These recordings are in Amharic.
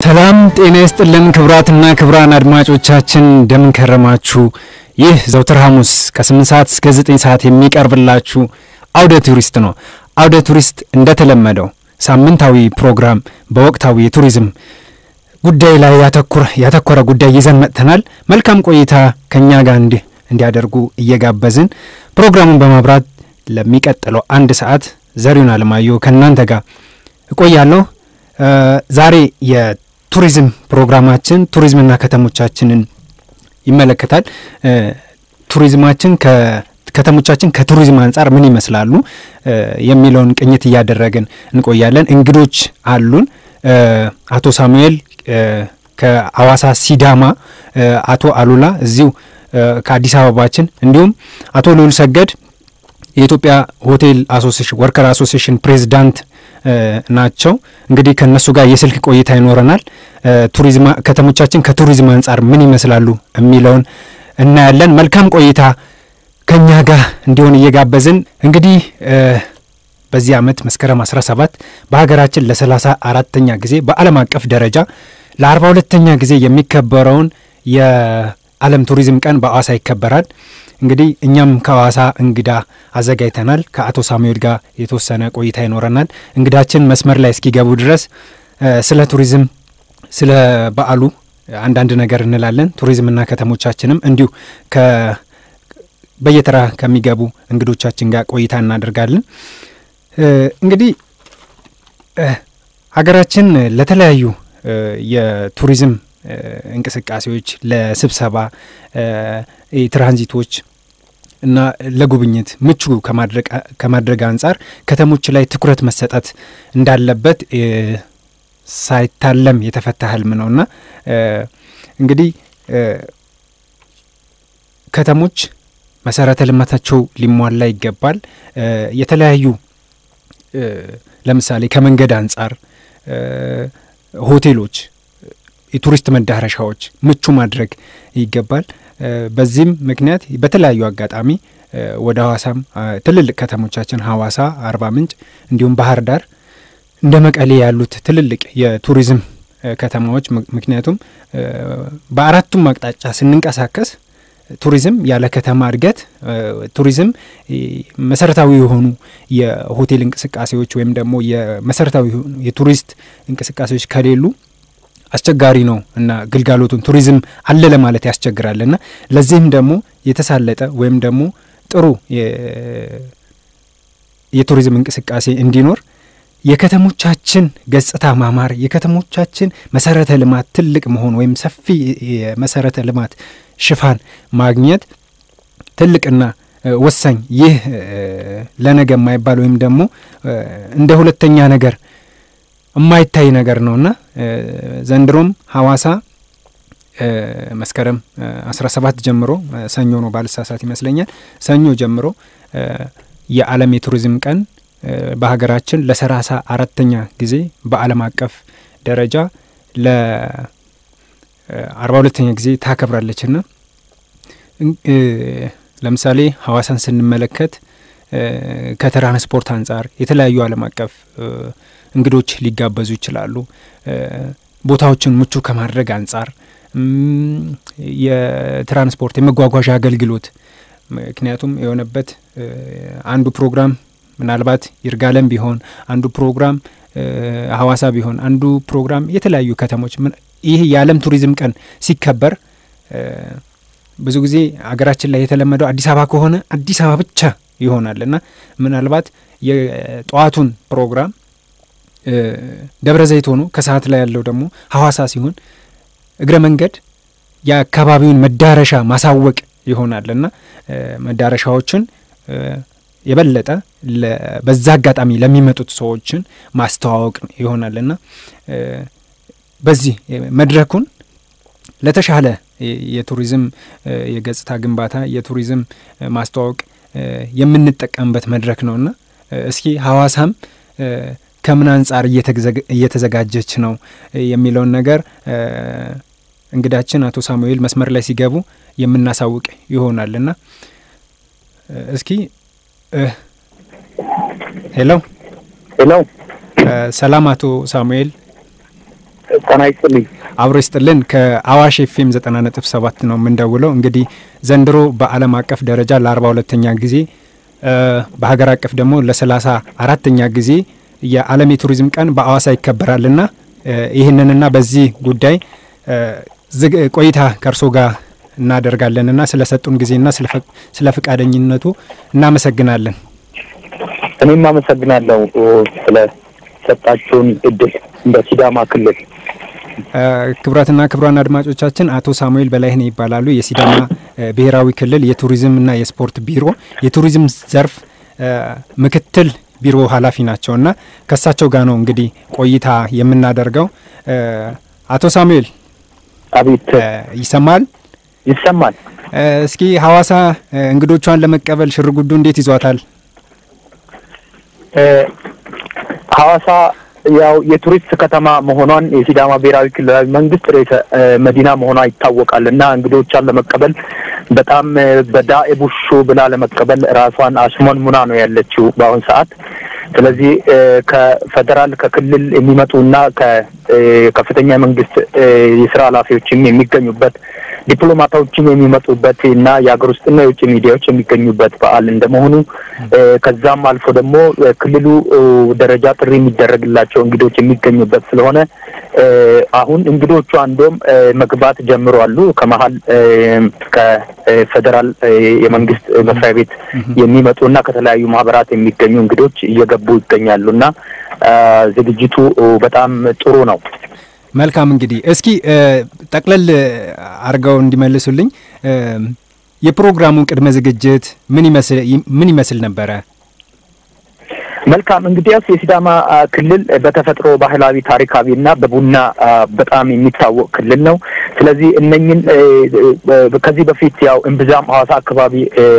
ሰላም ጤና ይስጥልን ክቡራትና ክቡራን አድማጮቻችን እንደምን ከረማችሁ? ይህ ዘውትር ሐሙስ ከ8 ሰዓት እስከ 9 ሰዓት የሚቀርብላችሁ አውደ ቱሪስት ነው። አውደ ቱሪስት እንደተለመደው ሳምንታዊ ፕሮግራም በወቅታዊ የቱሪዝም ጉዳይ ላይ ያተኮረ ጉዳይ ይዘን መጥተናል። መልካም ቆይታ ከእኛ ጋር እንዲህ እንዲያደርጉ እየጋበዝን ፕሮግራሙን በማብራት ለሚቀጥለው አንድ ሰዓት ዘሪሁን አለማየሁ ከእናንተ ጋር እቆያለሁ። ዛሬ የቱሪዝም ፕሮግራማችን ቱሪዝምና ከተሞቻችንን ይመለከታል። ቱሪዝማችን ከተሞቻችን ከቱሪዝም አንጻር ምን ይመስላሉ የሚለውን ቅኝት እያደረግን እንቆያለን። እንግዶች አሉን። አቶ ሳሙኤል ከአዋሳ ሲዳማ፣ አቶ አሉላ እዚሁ ከአዲስ አበባችን፣ እንዲሁም አቶ ልዑል ሰገድ የኢትዮጵያ ሆቴል አሶሲሽን ወርከር አሶሲሽን ፕሬዚዳንት ናቸው። እንግዲህ ከእነሱ ጋር የስልክ ቆይታ ይኖረናል። ቱሪዝም ከተሞቻችን ከቱሪዝም አንጻር ምን ይመስላሉ የሚለውን እናያለን። መልካም ቆይታ ከእኛ ጋር እንዲሆን እየጋበዝን እንግዲህ በዚህ ዓመት መስከረም 17 በሀገራችን ለሰላሳ አራተኛ ጊዜ በዓለም አቀፍ ደረጃ ለአርባ ሁለተኛ ጊዜ የሚከበረውን የዓለም ቱሪዝም ቀን በአዋሳ ይከበራል። እንግዲህ እኛም ከሐዋሳ እንግዳ አዘጋጅተናል። ከአቶ ሳሙኤል ጋር የተወሰነ ቆይታ ይኖረናል። እንግዳችን መስመር ላይ እስኪገቡ ድረስ ስለ ቱሪዝም፣ ስለ በዓሉ አንዳንድ ነገር እንላለን። ቱሪዝምና ከተሞቻችንም እንዲሁ በየተራ ከሚገቡ እንግዶቻችን ጋር ቆይታ እናደርጋለን። እንግዲህ ሀገራችን ለተለያዩ የቱሪዝም እንቅስቃሴዎች ለስብሰባ ትራንዚቶች እና ለጉብኝት ምቹ ከማድረግ አንጻር ከተሞች ላይ ትኩረት መሰጠት እንዳለበት ሳይታለም የተፈታ ህልም ነውና እንግዲህ ከተሞች መሰረተ ልማታቸው ሊሟላ ይገባል። የተለያዩ ለምሳሌ ከመንገድ አንጻር ሆቴሎች፣ የቱሪስት መዳረሻዎች ምቹ ማድረግ ይገባል። በዚህም ምክንያት በተለያዩ አጋጣሚ ወደ ሐዋሳም ትልልቅ ከተሞቻችን ሐዋሳ፣ አርባ ምንጭ እንዲሁም ባህር ዳር እንደ መቀሌ ያሉት ትልልቅ የቱሪዝም ከተማዎች ምክንያቱም በአራቱም አቅጣጫ ስንንቀሳቀስ ቱሪዝም ያለ ከተማ እድገት ቱሪዝም መሰረታዊ የሆኑ የሆቴል እንቅስቃሴዎች ወይም ደግሞ የመሰረታዊ የቱሪስት እንቅስቃሴዎች ከሌሉ አስቸጋሪ ነው እና ግልጋሎቱን ቱሪዝም አለ ለማለት ያስቸግራል እና ለዚህም ደግሞ የተሳለጠ ወይም ደግሞ ጥሩ የቱሪዝም እንቅስቃሴ እንዲኖር የከተሞቻችን ገጽታ ማማር፣ የከተሞቻችን መሰረተ ልማት ትልቅ መሆን ወይም ሰፊ የመሰረተ ልማት ሽፋን ማግኘት ትልቅና ወሳኝ ይህ ለነገ የማይባል ወይም ደግሞ እንደ ሁለተኛ ነገር የማይታይ ነገር ነውና ዘንድሮም ሐዋሳ መስከረም 17 ጀምሮ ሰኞ ነው ባልሳሳት ይመስለኛል ሰኞ ጀምሮ የዓለም የቱሪዝም ቀን በሀገራችን ለሰላሳ አራተኛ ጊዜ በዓለም አቀፍ ደረጃ ለአርባ ሁለተኛ ጊዜ ታከብራለች ና ለምሳሌ ሐዋሳን ስንመለከት ከትራንስፖርት አንጻር የተለያዩ ዓለም አቀፍ እንግዶች ሊጋበዙ ይችላሉ። ቦታዎችን ምቹ ከማድረግ አንጻር የትራንስፖርት የመጓጓዣ አገልግሎት ምክንያቱም የሆነበት አንዱ ፕሮግራም ምናልባት ይርጋለም ቢሆን አንዱ ፕሮግራም ሐዋሳ ቢሆን አንዱ ፕሮግራም የተለያዩ ከተሞች ይህ የዓለም ቱሪዝም ቀን ሲከበር ብዙ ጊዜ አገራችን ላይ የተለመደው አዲስ አበባ ከሆነ አዲስ አበባ ብቻ ይሆናል እና ምናልባት የጠዋቱን ፕሮግራም ደብረ ዘይት ሆኖ ከሰዓት ላይ ያለው ደግሞ ሐዋሳ ሲሆን እግረ መንገድ የአካባቢውን መዳረሻ ማሳወቅ ይሆናል እና መዳረሻዎችን የበለጠ በዛ አጋጣሚ ለሚመጡት ሰዎችን ማስተዋወቅ ይሆናል እና በዚህ መድረኩን ለተሻለ የቱሪዝም የገጽታ ግንባታ የቱሪዝም ማስተዋወቅ የምንጠቀምበት መድረክ ነውና እስኪ ሐዋሳም ከምን አንጻር እየተዘጋጀች ነው የሚለውን ነገር እንግዳችን አቶ ሳሙኤል መስመር ላይ ሲገቡ የምናሳውቅ ይሆናልና እስኪ ሄሎ ሄሎ ሰላም አቶ ሳሙኤል ጤና ይስጥልኝ። አብሮ ይስጥልን። ከአዋሽ ኤፍኤም ዘጠና ነጥብ ሰባት ነው የምንደውለው። እንግዲህ ዘንድሮ በዓለም አቀፍ ደረጃ ለአርባ ሁለተኛ ጊዜ በሀገር አቀፍ ደግሞ ለሰላሳ አራተኛ ጊዜ የዓለም የቱሪዝም ቀን በአዋሳ ይከበራልና ይህንንና በዚህ ጉዳይ ቆይታ ከእርሶ ጋር እናደርጋለንና ስለ ሰጡን ጊዜና ስለ ፈቃደኝነቱ እናመሰግናለን። እኔም አመሰግናለሁ ስለ ሰጣችሁን እድል እንደ ሲዳማ ክልል። ክቡራትና ክቡራን አድማጮቻችን አቶ ሳሙኤል በላይነህ ይባላሉ። የሲዳማ ብሔራዊ ክልል የቱሪዝምና የስፖርት ቢሮ የቱሪዝም ዘርፍ ምክትል ቢሮ ኃላፊ ናቸው እና ከእሳቸው ጋር ነው እንግዲህ ቆይታ የምናደርገው። አቶ ሳሙኤል አቤት። ይሰማል? ይሰማል። እስኪ ሀዋሳ እንግዶቿን ለመቀበል ሽርጉዱ እንዴት ይዟታል? ሀዋሳ ያው የቱሪስት ከተማ መሆኗን የሲዳማ ብሔራዊ ክልላዊ መንግስት ርዕሰ መዲና መሆኗ ይታወቃል እና እንግዶቿን ለመቀበል በጣም በዳኤ ቡሹ ብላ ለመቀበል ራሷን አሽሞንሙና ነው ያለችው በአሁን ሰዓት። ስለዚህ ከፌዴራል ከክልል የሚመጡና ከከፍተኛ መንግስት የስራ ኃላፊዎችም የሚገኙበት ዲፕሎማቶችም የሚመጡበት እና የሀገር ውስጥና የውጭ ሚዲያዎች የሚገኙበት በዓል እንደመሆኑ ከዛም አልፎ ደግሞ ክልሉ ደረጃ ጥሪ የሚደረግላቸው እንግዶች የሚገኙበት ስለሆነ አሁን እንግዶቹ አንዶም መግባት ጀምሯሉ። ከመሀል ከፌዴራል የመንግስት መስሪያ ቤት የሚመጡ እና ከተለያዩ ማህበራት የሚገኙ እንግዶች እየገቡ ይገኛሉ እና ዝግጅቱ በጣም ጥሩ ነው። መልካም እንግዲህ እስኪ ጠቅለል አድርገው እንዲመልሱልኝ የፕሮግራሙን ቅድመ ዝግጅት ምን ይመስል ምን ይመስል ነበረ? መልካም እንግዲያስ የሲዳማ ክልል በተፈጥሮ ባህላዊ፣ ታሪካዊ እና በቡና በጣም የሚታወቅ ክልል ነው። ስለዚህ እነኝን ከዚህ በፊት ያው እምብዛም ሐዋሳ አካባቢ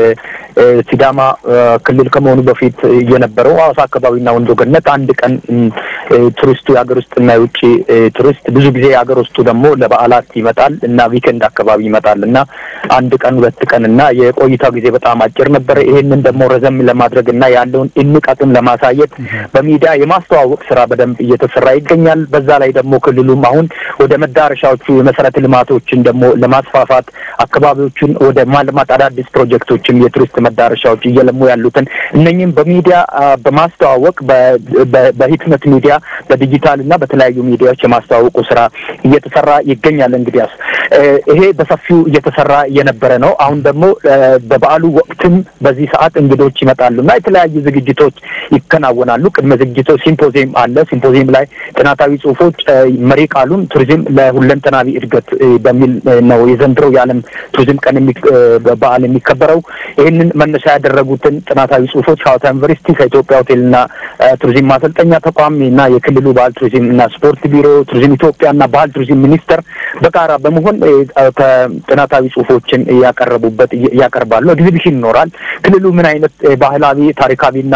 ሲዳማ ክልል ከመሆኑ በፊት የነበረው ሐዋሳ አካባቢና ወንዶ ገነት አንድ ቀን ቱሪስቱ የሀገር ውስጥና የውጭ ቱሪስት ብዙ ጊዜ የሀገር ውስጡ ደግሞ ለበዓላት ይመጣል እና ዊኬንድ አካባቢ ይመጣል እና አንድ ቀን ሁለት ቀን እና የቆይታው ጊዜ በጣም አጭር ነበረ። ይሄንን ደግሞ ረዘም ለማድረግ እና ያለውን እንቃጥም ለማሳየት በሚዲያ የማስተዋወቅ ስራ በደንብ እየተሰራ ይገኛል። በዛ ላይ ደግሞ ክልሉም አሁን ወደ መዳረሻዎቹ የመሰረተ ልማቶችን ደግሞ ለማስፋፋት አካባቢዎቹን ወደ ማልማት አዳዲስ ፕሮጀክቶችም የቱሪስት መዳረሻዎች እየለሙ ያሉትን እነኝም በሚዲያ በማስተዋወቅ በህትመት ሚዲያ በዲጂታል እና በተለያዩ ሚዲያዎች የማስተዋወቁ ስራ እየተሰራ ይገኛል። እንግዲያስ ይሄ በሰፊው እየተሰራ የነበረ ነው። አሁን ደግሞ በበዓሉ ወቅትም በዚህ ሰዓት እንግዶች ይመጣሉ እና የተለያዩ ዝግጅቶች ይከናወናሉ። ቅድመ ዝግጅቶች ሲምፖዚየም አለ። ሲምፖዚየም ላይ ጥናታዊ ጽሁፎች መሪ ቃሉን ቱሪዝም ለሁለንተናዊ እድገት በሚል ነው የዘንድሮው የዓለም ቱሪዝም ቀን በዓል የሚከበረው። ይህንን መነሻ ያደረጉትን ጥናታዊ ጽሁፎች ሐዋሳ ዩኒቨርሲቲ ከኢትዮጵያ ሆቴልና ቱሪዝም ማሰልጠኛ ተቋም እና የክልሉ ባህል ቱሪዝም እና ስፖርት ቢሮ፣ ቱሪዝም ኢትዮጵያ እና ባህል ቱሪዝም ሚኒስቴር በጋራ በመሆን ጥናታዊ ጽሁፎችን ያቀረቡበት ያቀርባሉ። ኤግዚቢሽን ይኖራል። ክልሉ ምን አይነት ባህላዊ ታሪካዊና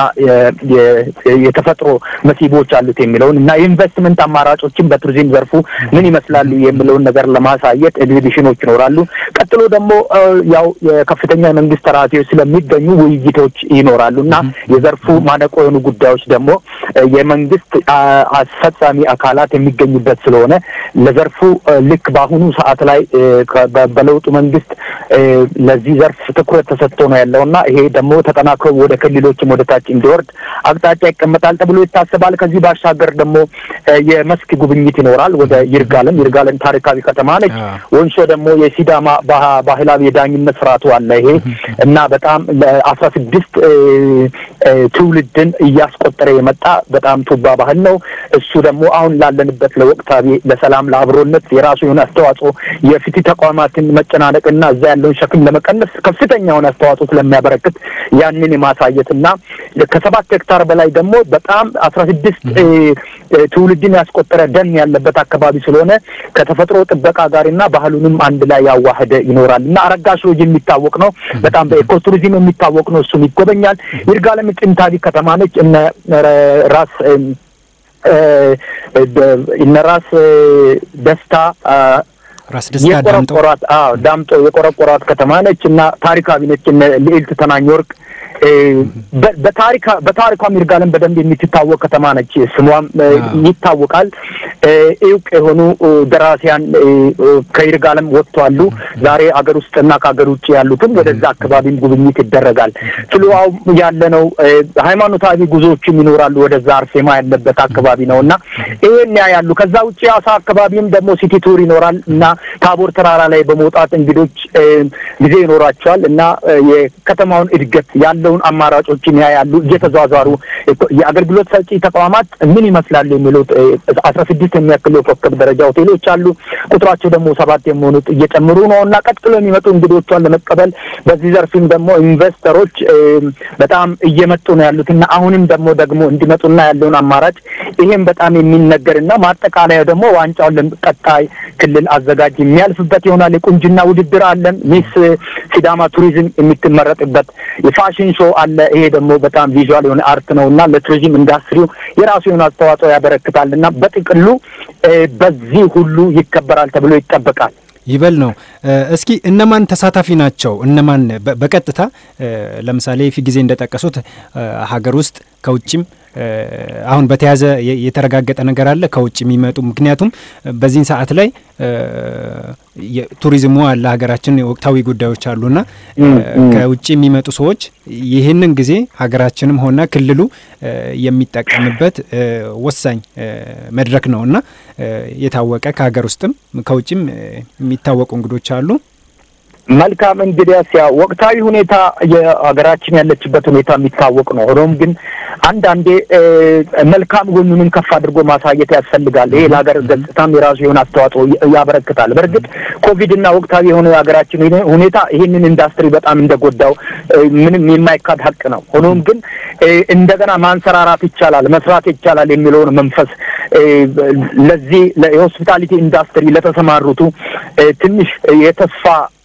የተፈጥሮ መስህቦች አሉት የሚለውን እና የኢንቨስትመንት አማራጮችን በቱሪዝም ዘርፉ ምን ይመስላሉ የሚለውን ነገር ለማሳየት ኤግዚቢሽኖች ይኖራሉ። ቀጥሎ ደግሞ ያው የከፍተኛ የመንግስት ተራፊዎች ስለሚገኙ ውይይቶች ይኖራሉ እና የዘርፉ ማነቆ የሆኑ ጉዳዮች ደግሞ የመንግስት አስፈጻሚ አካላት የሚገኙበት ስለሆነ ለዘርፉ ልክ በአሁኑ ሰዓት ላይ በለውጡ መንግስት ለዚህ ዘርፍ ትኩረት ተሰጥቶ ነው ያለው እና ይሄ ደግሞ ተጠናክሮ ወደ ክልሎችም ወደ ታች እንዲወርድ አቅጣጫ ይቀመጣል ተብሎ ይታሰባል። ከዚህ ባሻገር ደግሞ የመስክ ጉብኝት ይኖራል ወደ ይርጋለም። ይርጋለም ታሪካዊ ከተማ ነች። ወንሾ ደግሞ የሲዳማ ባህላዊ የዳኝነት ስርዓቱ አለ ይሄ እና በጣም ለአስራ ስድስት ትውልድን እያስቆጠረ የመጣ በጣም ቱባ ባህል ነው። እሱ ደግሞ አሁን ላለንበት ለወቅታዊ ለሰላም ለአብሮነት የራሱ የሆነ አስተዋጽኦ የፍትህ ተቋማትን መጨናነቅና እዛ ያለውን ሸክም ለመቀነስ ከፍተኛ የሆነ አስተዋጽኦ ስለሚያበረክት ያንን የማሳየት እና ከሰባት ሄክታር በላይ ደግሞ በጣም አስራ ስድስት ትውልድን ያስቆጠረ ደን ያለበት አካባቢ ስለሆነ ከተፈጥሮ ጥበቃ ጋርና ባህሉንም አንድ ላይ ያዋህደ ይኖራል እና አረጋሽ ሎጅ የሚታወቅ ነው። በጣም በኤኮ ቱሪዝም የሚታወቅ ነው። እሱም ይጎበኛል። ይርጋለም ጥንታዊ ከተማ ነች። እነ ራስ እነ ራስ ደስታ ራስ ደስታ ዳምጦ የቆረቆሯት አዎ ዳምጦ የቆረቆሯት ከተማ ነች እና ታሪካዊ ነች። እነ ልዕልት ተናኝ ወርቅ በታሪኳም ይርጋለም በደንብ የምትታወቅ ከተማ ነች። ስሟም ይታወቃል። እውቅ የሆኑ ደራሲያን ከይርጋለም ወጥተዋሉ። ዛሬ አገር ውስጥና ከሀገር ውጭ ያሉትም ወደዛ አካባቢም ጉብኝት ይደረጋል። ፍልውሃው ያለ ነው። ሃይማኖታዊ ጉዞዎችም ይኖራሉ። ወደዛ አርሴማ ያለበት አካባቢ ነው እና ይሄን ያያሉ። ከዛ ውጭ አሳ አካባቢም ደግሞ ሲቲ ቱር ይኖራል እና ታቦር ተራራ ላይ በመውጣት እንግዶች ጊዜ ይኖራቸዋል እና የከተማውን እድገት ያለውን አማራጮችን ያያሉ። እየተዟዟሩ የአገልግሎት ሰጪ ተቋማት ምን ይመስላሉ የሚሉት አስራ ስድስት የሚያክሉ የኮከብ ደረጃ ሆቴሎች አሉ። ቁጥራቸው ደግሞ ሰባት የሚሆኑት እየጨምሩ ነው እና ቀጥሎ የሚመጡ እንግዶቿን ለመቀበል በዚህ ዘርፍም ደግሞ ኢንቨስተሮች በጣም እየመጡ ነው ያሉት እና አሁንም ደግሞ ደግሞ እንዲመጡና ያለውን አማራጭ ይሄም በጣም የሚነገር እና ማጠቃለያ ደግሞ ዋንጫውን ለቀጣይ ክልል አዘጋጅ የሚያልፍበት ይሆናል። የቁንጅና ውድድር አለን። ሚስ ሲዳማ ቱሪዝም የምትመረጥበት የፋሽን ሾው አለ። ይሄ ደግሞ በጣም ቪዥዋል የሆነ አርት ነው እና ለቱሪዝም ኢንዱስትሪው የራሱ የሆነ አስተዋጽኦ ያበረክታል እና በጥቅሉ በዚህ ሁሉ ይከበራል ተብሎ ይጠበቃል። ይበል ነው። እስኪ እነማን ተሳታፊ ናቸው? እነማን በቀጥታ ለምሳሌ ፊ ጊዜ እንደጠቀሱት ሀገር ውስጥ ከውጭም አሁን በተያዘ የተረጋገጠ ነገር አለ ከውጭ የሚመጡ ምክንያቱም በዚህን ሰዓት ላይ ቱሪዝሙ አለ ሀገራችን ወቅታዊ ጉዳዮች አሉና ከውጭ የሚመጡ ሰዎች ይህንን ጊዜ ሀገራችንም ሆነ ክልሉ የሚጠቀምበት ወሳኝ መድረክ ነው እና የታወቀ ከሀገር ውስጥም ከውጭም የሚታወቁ እንግዶች አሉ። መልካም እንግዲያስ ያው ወቅታዊ ሁኔታ የሀገራችን ያለችበት ሁኔታ የሚታወቅ ነው። ሆኖም ግን አንዳንዴ መልካም ጎኑንም ከፍ አድርጎ ማሳየት ያስፈልጋል። ይሄ ለሀገር ገጽታም የራሱ የሆነ አስተዋጽኦ ያበረክታል። በእርግጥ ኮቪድ እና ወቅታዊ የሆነ የሀገራችን ሁኔታ ይህንን ኢንዱስትሪ በጣም እንደጎዳው ምንም የማይካድ ሀቅ ነው። ሆኖም ግን እንደገና ማንሰራራት ይቻላል፣ መስራት ይቻላል የሚለውን መንፈስ ለዚህ የሆስፒታሊቲ ኢንዱስትሪ ለተሰማሩቱ ትንሽ የተስፋ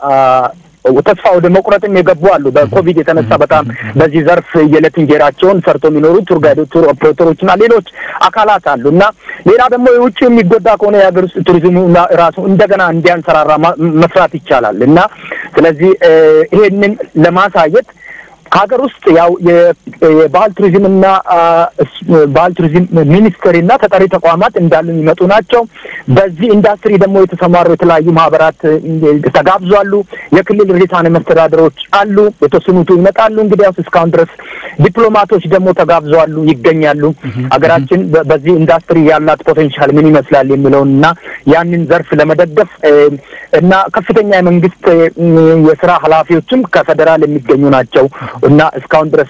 ተስፋ ወደ መቁረጥም የገቡ አሉ። በኮቪድ የተነሳ በጣም በዚህ ዘርፍ የዕለት እንጀራቸውን ሰርቶ የሚኖሩ ቱር ጋይዶች፣ ቱር ኦፕሬተሮች እና ሌሎች አካላት አሉ እና ሌላ ደግሞ የውጭ የሚጎዳ ከሆነ የሀገር ውስጥ ቱሪዝሙ ራሱ እንደገና እንዲያንሰራራ መስራት ይቻላል እና ስለዚህ ይሄንን ለማሳየት ሀገር ውስጥ ያው የባህል ቱሪዝም እና ባህል ቱሪዝም ሚኒስቴር እና ተጠሪ ተቋማት እንዳሉ የሚመጡ ናቸው። በዚህ ኢንዱስትሪ ደግሞ የተሰማሩ የተለያዩ ማህበራት ተጋብዟሉ። የክልል ርዕሳነ መስተዳድሮች አሉ፣ የተወሰኑቱ ይመጣሉ። እንግዲያውስ እስካሁን ድረስ ዲፕሎማቶች ደግሞ ተጋብዘዋሉ፣ ይገኛሉ። ሀገራችን በዚህ ኢንዱስትሪ ያላት ፖቴንሻል ምን ይመስላል የሚለውን እና ያንን ዘርፍ ለመደገፍ እና ከፍተኛ የመንግስት የስራ ኃላፊዎችም ከፌዴራል የሚገኙ ናቸው እና እስካሁን ድረስ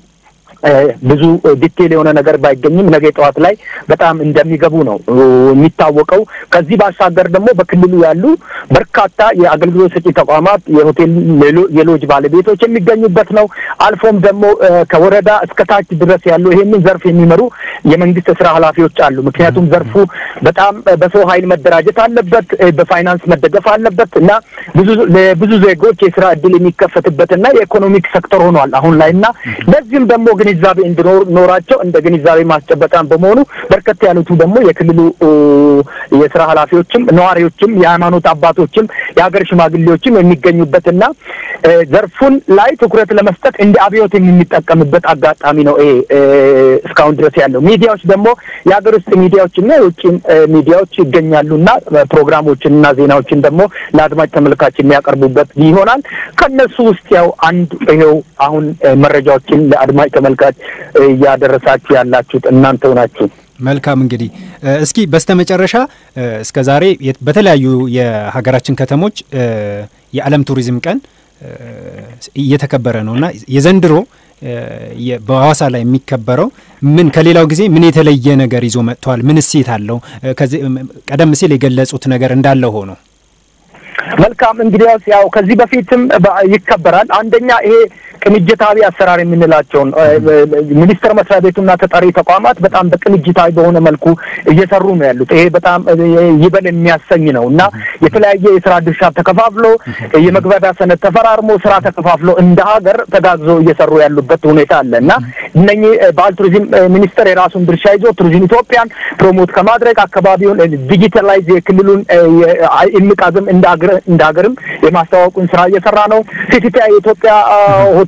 ብዙ ዲቴል የሆነ ነገር ባይገኝም ነገ ጠዋት ላይ በጣም እንደሚገቡ ነው የሚታወቀው። ከዚህ ባሻገር ደግሞ በክልሉ ያሉ በርካታ የአገልግሎት ሰጪ ተቋማት፣ የሆቴል የሎጅ ባለቤቶች የሚገኙበት ነው። አልፎም ደግሞ ከወረዳ እስከ ታች ድረስ ያሉ ይሄንን ዘርፍ የሚመሩ የመንግስት ስራ ኃላፊዎች አሉ። ምክንያቱም ዘርፉ በጣም በሰው ኃይል መደራጀት አለበት፣ በፋይናንስ መደገፍ አለበት እና ብዙ ለብዙ ዜጎች የስራ እድል የሚከፈትበትና የኢኮኖሚክ ሴክተር ሆኗል አሁን ላይ እና ለዚህም ደግሞ ግን ግንዛቤ እንዲኖራቸው እንደ ግንዛቤ ማስጨበጫም በመሆኑ በርከት ያሉቱ ደግሞ የክልሉ የስራ ኃላፊዎችም ነዋሪዎችም የሃይማኖት አባቶችም የሀገር ሽማግሌዎችም የሚገኙበትና ዘርፉን ላይ ትኩረት ለመስጠት እንደ አብዮት የሚጠቀምበት አጋጣሚ ነው ይሄ እስካሁን ድረስ ያለው። ሚዲያዎች ደግሞ የሀገር ውስጥ ሚዲያዎችና የውጭ ሚዲያዎች ይገኛሉና ፕሮግራሞችንና ዜናዎችን ደግሞ ለአድማጭ ተመልካች የሚያቀርቡበት ይሆናል። ከነሱ ውስጥ ያው አንድ ይኸው አሁን መረጃዎችን ለአድማጭ ተመልካች እያደረሳችሁ ያላችሁት እናንተው ናችሁ። መልካም እንግዲህ እስኪ በስተመጨረሻ እስከ ዛሬ በተለያዩ የሀገራችን ከተሞች የዓለም ቱሪዝም ቀን እየተከበረ ነው እና የዘንድሮ በሐዋሳ ላይ የሚከበረው ምን ከሌላው ጊዜ ምን የተለየ ነገር ይዞ መጥቷል? ምን እሴት አለው? ቀደም ሲል የገለጹት ነገር እንዳለ ሆኖ መልካም እንግዲያውስ ያው ከዚህ በፊትም ይከበራል። አንደኛ ይሄ ቅንጅታዊ አሰራር የምንላቸውን ሚኒስቴር መስሪያ ቤቱና ተጠሪ ተቋማት በጣም በቅንጅታዊ በሆነ መልኩ እየሰሩ ነው ያሉት። ይሄ በጣም ይበል የሚያሰኝ ነው እና የተለያየ የስራ ድርሻ ተከፋፍሎ የመግባቢያ ሰነድ ተፈራርሞ ስራ ተከፋፍሎ እንደ ሀገር ተጋግዞ እየሰሩ ያሉበት ሁኔታ አለ እና እነኚህ ባህል ቱሪዝም ሚኒስቴር የራሱን ድርሻ ይዞ ቱሪዝም ኢትዮጵያን ፕሮሞት ከማድረግ አካባቢውን ዲጂታላይዝ የክልሉን እምቅ አቅም እንደ ሀገርም የማስተዋወቁን ስራ እየሰራ ነው። ሲቲቲ የኢትዮጵያ ሆቴል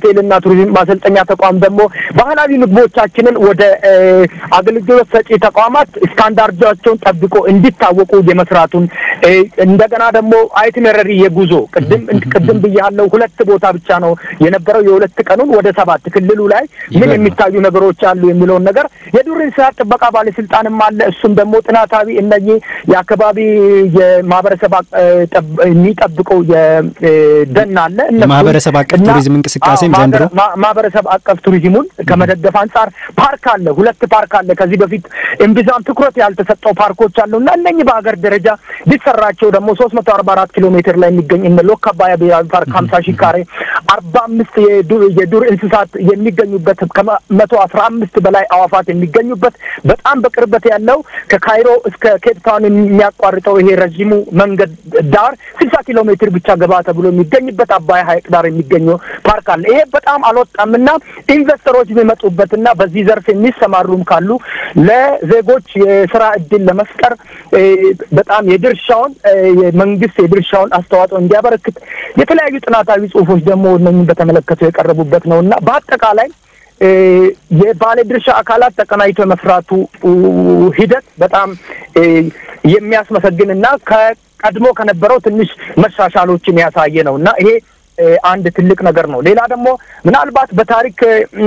ሆቴልና ቱሪዝም ማሰልጠኛ ተቋም ደግሞ ባህላዊ ምግቦቻችንን ወደ አገልግሎት ሰጪ ተቋማት ስታንዳርዳቸውን ጠብቆ እንዲታወቁ የመስራቱን እንደገና ደግሞ አይትነረሪ የጉዞ ቅድም ቅድም ብያለሁ ሁለት ቦታ ብቻ ነው የነበረው የሁለት ቀኑን ወደ ሰባት ክልሉ ላይ ምን የሚታዩ ነገሮች አሉ የሚለውን ነገር የዱር እንስሳት ጥበቃ ባለስልጣንም አለ። እሱም ደግሞ ጥናታዊ እነኚህ የአካባቢ የማህበረሰብ የሚጠብቀው የደን አለ ማህበረሰብ አቀፍ ቱሪዝም እንቅስቃሴም ዘንድሮ ማህበረሰብ አቀፍ ቱሪዝሙን ከመደገፍ አንጻር ፓርክ አለ፣ ሁለት ፓርክ አለ። ከዚህ በፊት እምብዛም ትኩረት ያልተሰጠው ፓርኮች አሉ እና እነኚህ በሀገር ደረጃ ሊሰራቸው ደግሞ ሶስት መቶ አርባ አራት ኪሎ ሜትር ላይ የሚገኝ እነ ሎካ አባያ ብሔራዊ ፓርክ ሀምሳ ሺህ ካሬ አርባ አምስት የዱር እንስሳት የሚገኙበት ከመቶ አስራ አምስት በላይ አዋፋት የሚገኙበት በጣም በቅርበት ያለው ከካይሮ እስከ ኬፕ ታውን የሚያቋርጠው ይሄ ረዥሙ መንገድ ዳር ስልሳ ኪሎ ሜትር ብቻ ገባ ተብሎ የሚገኝበት አባይ ሀይቅ ዳር የሚገኘው ፓርክ አለ። ይሄ በጣም አልወጣምና ኢንቨስተሮች የሚመጡበትና በዚህ ዘርፍ የሚሰማሩም ካሉ ለዜጎች የስራ እድል ለመፍጠር በጣም የድርሻውን የመንግስት የድርሻውን አስተዋጽኦ እንዲያበረክት የተለያዩ ጥናታዊ ጽሁፎች ደግሞ እነኝን በተመለከቱ የቀረቡበት ነው እና በአጠቃላይ የባለ ድርሻ አካላት ተቀናጅቶ የመስራቱ ሂደት በጣም የሚያስመሰግን እና ከቀድሞ ከነበረው ትንሽ መሻሻሎችን ያሳየ ነው እና ይሄ አንድ ትልቅ ነገር ነው። ሌላ ደግሞ ምናልባት በታሪክ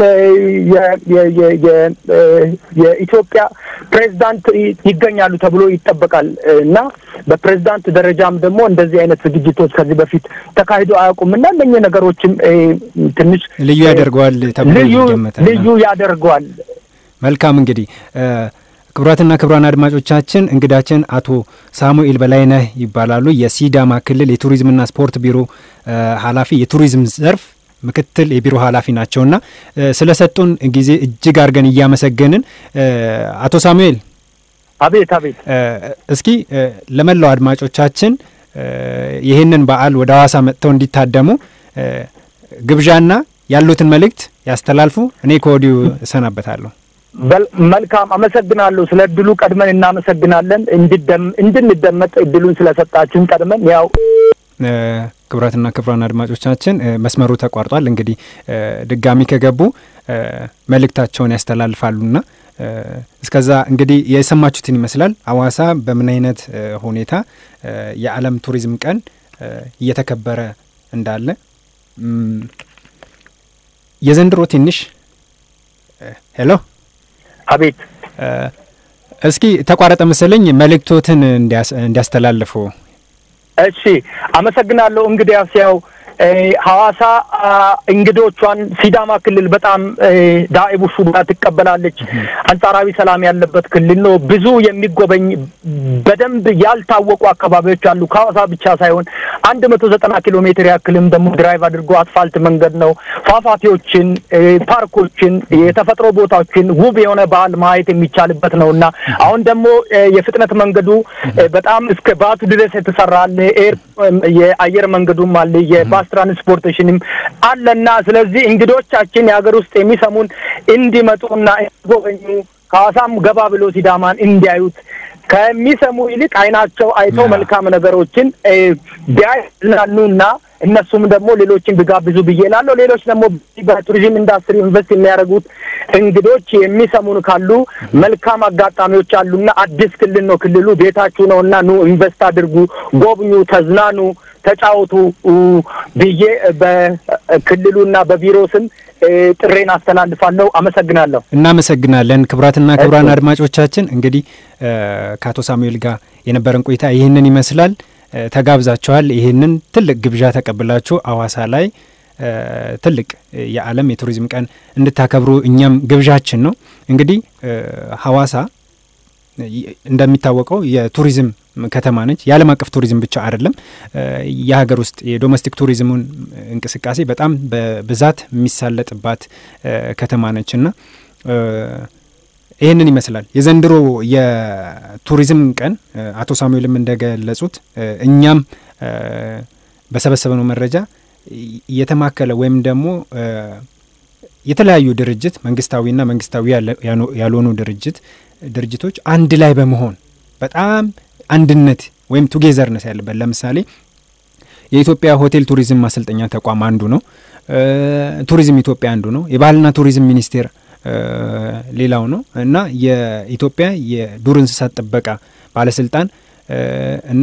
የኢትዮጵያ ፕሬዝዳንት ይገኛሉ ተብሎ ይጠበቃል እና በፕሬዝዳንት ደረጃም ደግሞ እንደዚህ አይነት ዝግጅቶች ከዚህ በፊት ተካሂዶ አያውቁም እና እነኚህ ነገሮችም ትንሽ ልዩ ያደርገዋል ተብሎ ይገመታል። ልዩ ያደርገዋል። መልካም እንግዲህ ክቡራትና ክቡራን አድማጮቻችን እንግዳችን አቶ ሳሙኤል በላይነህ ይባላሉ። የሲዳማ ክልል የቱሪዝምና ስፖርት ቢሮ ኃላፊ የቱሪዝም ዘርፍ ምክትል የቢሮ ኃላፊ ናቸውና ስለ ሰጡን ጊዜ እጅግ አድርገን እያመሰገንን አቶ ሳሙኤል አቤት አቤት እስኪ ለመላው አድማጮቻችን ይህንን በዓል ወደ ሐዋሳ መጥተው እንዲታደሙ ግብዣና ያሉትን መልእክት ያስተላልፉ። እኔ ከወዲሁ እሰናበታለሁ። መልካም አመሰግናለሁ። ስለ እድሉ ቀድመን እናመሰግናለን። እንድንደመጥ እድሉን ስለሰጣችሁን ቀድመን ያው ክቡራትና ክቡራን አድማጮቻችን መስመሩ ተቋርጧል። እንግዲህ ድጋሚ ከገቡ መልእክታቸውን ያስተላልፋሉና እስከዛ እንግዲህ የሰማችሁትን ይመስላል። ሐዋሳ በምን አይነት ሁኔታ የዓለም ቱሪዝም ቀን እየተከበረ እንዳለ የዘንድሮ ትንሽ ሄሎ አቤት እስኪ ተቋረጠ መሰለኝ መልእክቶትን እንዲያስተላልፉ። እሺ አመሰግናለሁ። እንግዲያስ ያው ሐዋሳ እንግዶቿን ሲዳማ ክልል በጣም ዳኢቡ ሹዳ ትቀበላለች። አንጻራዊ ሰላም ያለበት ክልል ነው። ብዙ የሚጎበኝ በደንብ ያልታወቁ አካባቢዎች አሉ። ከሐዋሳ ብቻ ሳይሆን አንድ መቶ ዘጠና ኪሎ ሜትር ያክልም ደግሞ ድራይቭ አድርጎ አስፋልት መንገድ ነው። ፏፏቴዎችን፣ ፓርኮችን፣ የተፈጥሮ ቦታዎችን ውብ የሆነ ባህል ማየት የሚቻልበት ነው እና አሁን ደግሞ የፍጥነት መንገዱ በጣም እስከ ባቱ ድረስ የተሰራ አለ። ኤር የአየር መንገዱም አለ የባስ ትራንስፖርቴሽንም አለና ስለዚህ እንግዶቻችን የሀገር ውስጥ የሚሰሙን እንዲመጡና እንዲጎበኙ ከሐዋሳም ገባ ብሎ ሲዳማን እንዲያዩት ከሚሰሙ ይልቅ አይናቸው አይተው መልካም ነገሮችን ቢያዝናኑና እነሱም ደግሞ ሌሎችን ቢጋብዙ ብዬ እላለሁ። ሌሎች ደግሞ በቱሪዝም ኢንዱስትሪ ኢንቨስት የሚያደርጉት እንግዶች የሚሰሙን ካሉ መልካም አጋጣሚዎች አሉና አዲስ ክልል ነው። ክልሉ ቤታችሁ ነው እና ኑ ኢንቨስት አድርጉ፣ ጎብኙ፣ ተዝናኑ፣ ተጫወቱ ብዬ በክልሉና በቢሮ ስም ጥሬን አስተላልፋለሁ። አመሰግናለሁ። እናመሰግናለን። ክቡራትና ክቡራን አድማጮቻችን እንግዲህ ከአቶ ሳሙኤል ጋር የነበረን ቆይታ ይህንን ይመስላል። ተጋብዛችኋል። ይህንን ትልቅ ግብዣ ተቀብላችሁ ሐዋሳ ላይ ትልቅ የዓለም የቱሪዝም ቀን እንድታከብሩ እኛም ግብዣችን ነው። እንግዲህ ሐዋሳ እንደሚታወቀው የቱሪዝም ከተማ ነች። የዓለም አቀፍ ቱሪዝም ብቻ አይደለም፣ የሀገር ውስጥ የዶሜስቲክ ቱሪዝሙን እንቅስቃሴ በጣም በብዛት የሚሳለጥባት ከተማ ነች እና ይህንን ይመስላል የዘንድሮ የቱሪዝም ቀን። አቶ ሳሙኤልም እንደገለጹት እኛም በሰበሰብነው መረጃ የተማከለ ወይም ደግሞ የተለያዩ ድርጅት መንግስታዊና መንግስታዊ ያልሆኑ ድርጅት ድርጅቶች አንድ ላይ በመሆን በጣም አንድነት ወይም ቱጌዘርነስ ያለበት ለምሳሌ የኢትዮጵያ ሆቴል ቱሪዝም ማሰልጠኛ ተቋም አንዱ ነው። ቱሪዝም ኢትዮጵያ አንዱ ነው። የባህልና ቱሪዝም ሚኒስቴር ሌላው ነው እና የኢትዮጵያ የዱር እንስሳት ጥበቃ ባለስልጣን እና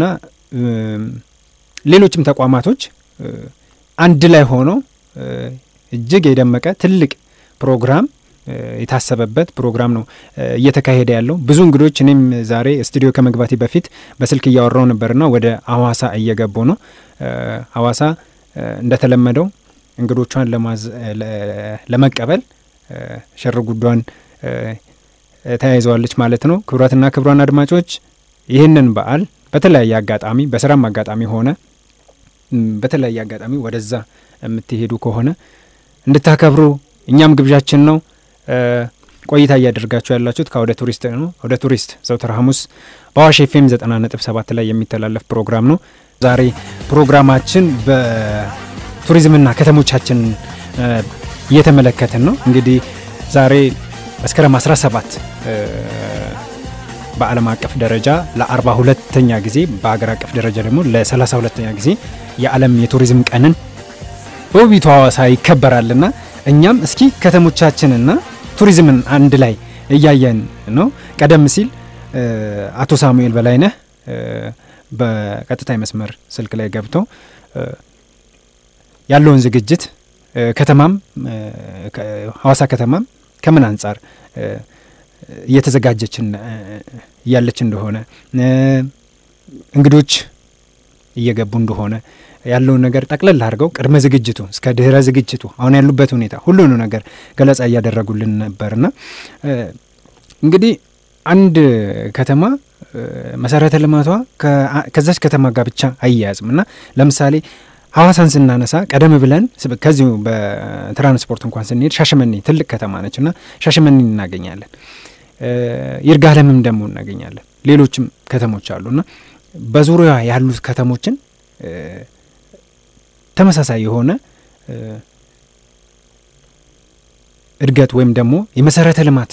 ሌሎችም ተቋማቶች አንድ ላይ ሆነው እጅግ የደመቀ ትልቅ ፕሮግራም የታሰበበት ፕሮግራም ነው እየተካሄደ ያለው። ብዙ እንግዶች እኔም ዛሬ ስቱዲዮ ከመግባቴ በፊት በስልክ እያወራው ነበርና ወደ ሀዋሳ እየገቡ ነው። ሀዋሳ እንደተለመደው እንግዶቿን ለመቀበል ሽር ጉዷን ተያይዘዋለች ማለት ነው። ክቡራትና ክቡራን አድማጮች ይህንን በዓል በተለያየ አጋጣሚ በስራም አጋጣሚ ሆነ በተለያየ አጋጣሚ ወደዛ የምትሄዱ ከሆነ እንድታከብሩ እኛም ግብዣችን ነው። ቆይታ እያደርጋችሁ ያላችሁት ከአውደ ቱሪስት ነው። አውደ ቱሪስት ዘውትር ሐሙስ በአዋሽ ኤፍ ኤም ዘጠና ነጥብ ሰባት ላይ የሚተላለፍ ፕሮግራም ነው። ዛሬ ፕሮግራማችን በቱሪዝምና ከተሞቻችን እየተመለከትን ነው። እንግዲህ ዛሬ መስከረም 17 በዓለም አቀፍ ደረጃ ለአርባ ሁለተኛ ጊዜ በሀገር አቀፍ ደረጃ ደግሞ ለሰላሳ ሁለተኛ ጊዜ የዓለም የቱሪዝም ቀንን በውቢቷ ሀዋሳ ይከበራልና እኛም እስኪ ከተሞቻችንና ቱሪዝምን አንድ ላይ እያየን ነው። ቀደም ሲል አቶ ሳሙኤል በላይነህ በቀጥታ መስመር ስልክ ላይ ገብተው ያለውን ዝግጅት ከተማም ሀዋሳ ከተማም ከምን አንጻር እየተዘጋጀች እያለች እንደሆነ እንግዶች እየገቡ እንደሆነ ያለውን ነገር ጠቅለል አድርገው ቅድመ ዝግጅቱ እስከ ድህረ ዝግጅቱ አሁን ያሉበት ሁኔታ ሁሉኑ ነገር ገለጻ እያደረጉልን ነበርና እንግዲህ አንድ ከተማ መሰረተ ልማቷ ከዛች ከተማ ጋር ብቻ አያያዝም እና ለምሳሌ ሀዋሳን ስናነሳ ቀደም ብለን ከዚሁ በትራንስፖርት እንኳን ስንሄድ ሻሸመኔ ትልቅ ከተማ ነች እና ሻሸመኔ እናገኛለን። ይርጋለምም ደግሞ እናገኛለን። ሌሎችም ከተሞች አሉ እና በዙሪያ ያሉት ከተሞችን ተመሳሳይ የሆነ እድገት ወይም ደግሞ የመሰረተ ልማት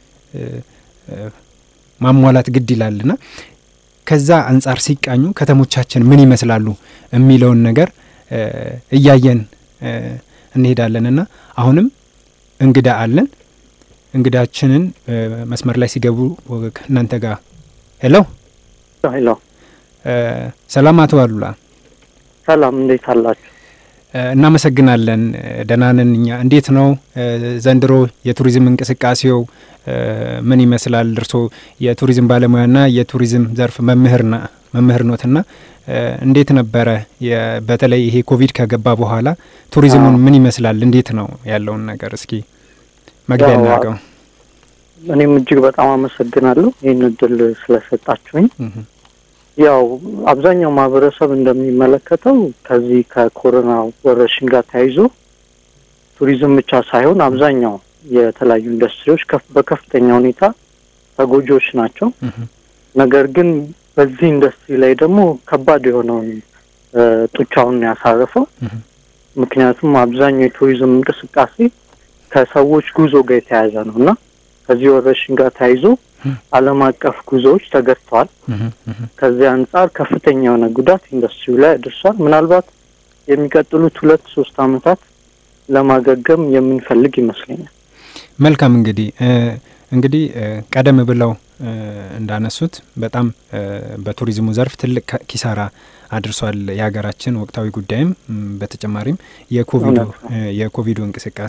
ማሟላት ግድ ይላልና ከዛ አንጻር ሲቃኙ ከተሞቻችን ምን ይመስላሉ የሚለውን ነገር እያየን እንሄዳለንና አሁንም እንግዳ አለን። እንግዳችንን መስመር ላይ ሲገቡ እናንተ ጋር ሄሎ ሄሎ፣ ሰላም አቶ አሉላ። ሰላም እንዴት አላችሁ? እናመሰግናለን። ደህና ነን እኛ። እንዴት ነው ዘንድሮ የቱሪዝም እንቅስቃሴው ምን ይመስላል? እርስዎ የቱሪዝም ባለሙያና የቱሪዝም ዘርፍ መምህርና መምህር ኖትና እንዴት ነበረ? በተለይ ይሄ ኮቪድ ከገባ በኋላ ቱሪዝሙን ምን ይመስላል? እንዴት ነው ያለውን ነገር እስኪ መግቢያ እናድርገው። እኔም እጅግ በጣም አመሰግናለሁ ይህን እድል ስለሰጣችሁኝ። ያው አብዛኛው ማህበረሰብ እንደሚመለከተው ከዚህ ከኮሮና ወረርሽኝ ጋር ተያይዞ ቱሪዝም ብቻ ሳይሆን አብዛኛው የተለያዩ ኢንዱስትሪዎች በከፍተኛ ሁኔታ ተጎጂዎች ናቸው። ነገር ግን በዚህ ኢንዱስትሪ ላይ ደግሞ ከባድ የሆነውን ጡቻውን ያሳረፈው ምክንያቱም አብዛኛው የቱሪዝም እንቅስቃሴ ከሰዎች ጉዞ ጋር የተያያዘ ነው እና ከዚህ ወረርሽኝ ጋር ተያይዞ ዓለም አቀፍ ጉዞዎች ተገድተዋል። ከዚህ አንጻር ከፍተኛ የሆነ ጉዳት ኢንዱስትሪው ላይ አድርሷል። ምናልባት የሚቀጥሉት ሁለት ሶስት ዓመታት ለማገገም የምንፈልግ ይመስለኛል። መልካም እንግዲህ እንግዲህ ቀደም ብለው እንዳነሱት በጣም በቱሪዝሙ ዘርፍ ትልቅ ኪሳራ አድርሷል የሀገራችን ወቅታዊ ጉዳይም በተጨማሪም የኮቪዱ የኮቪዱ እንቅስቃሴ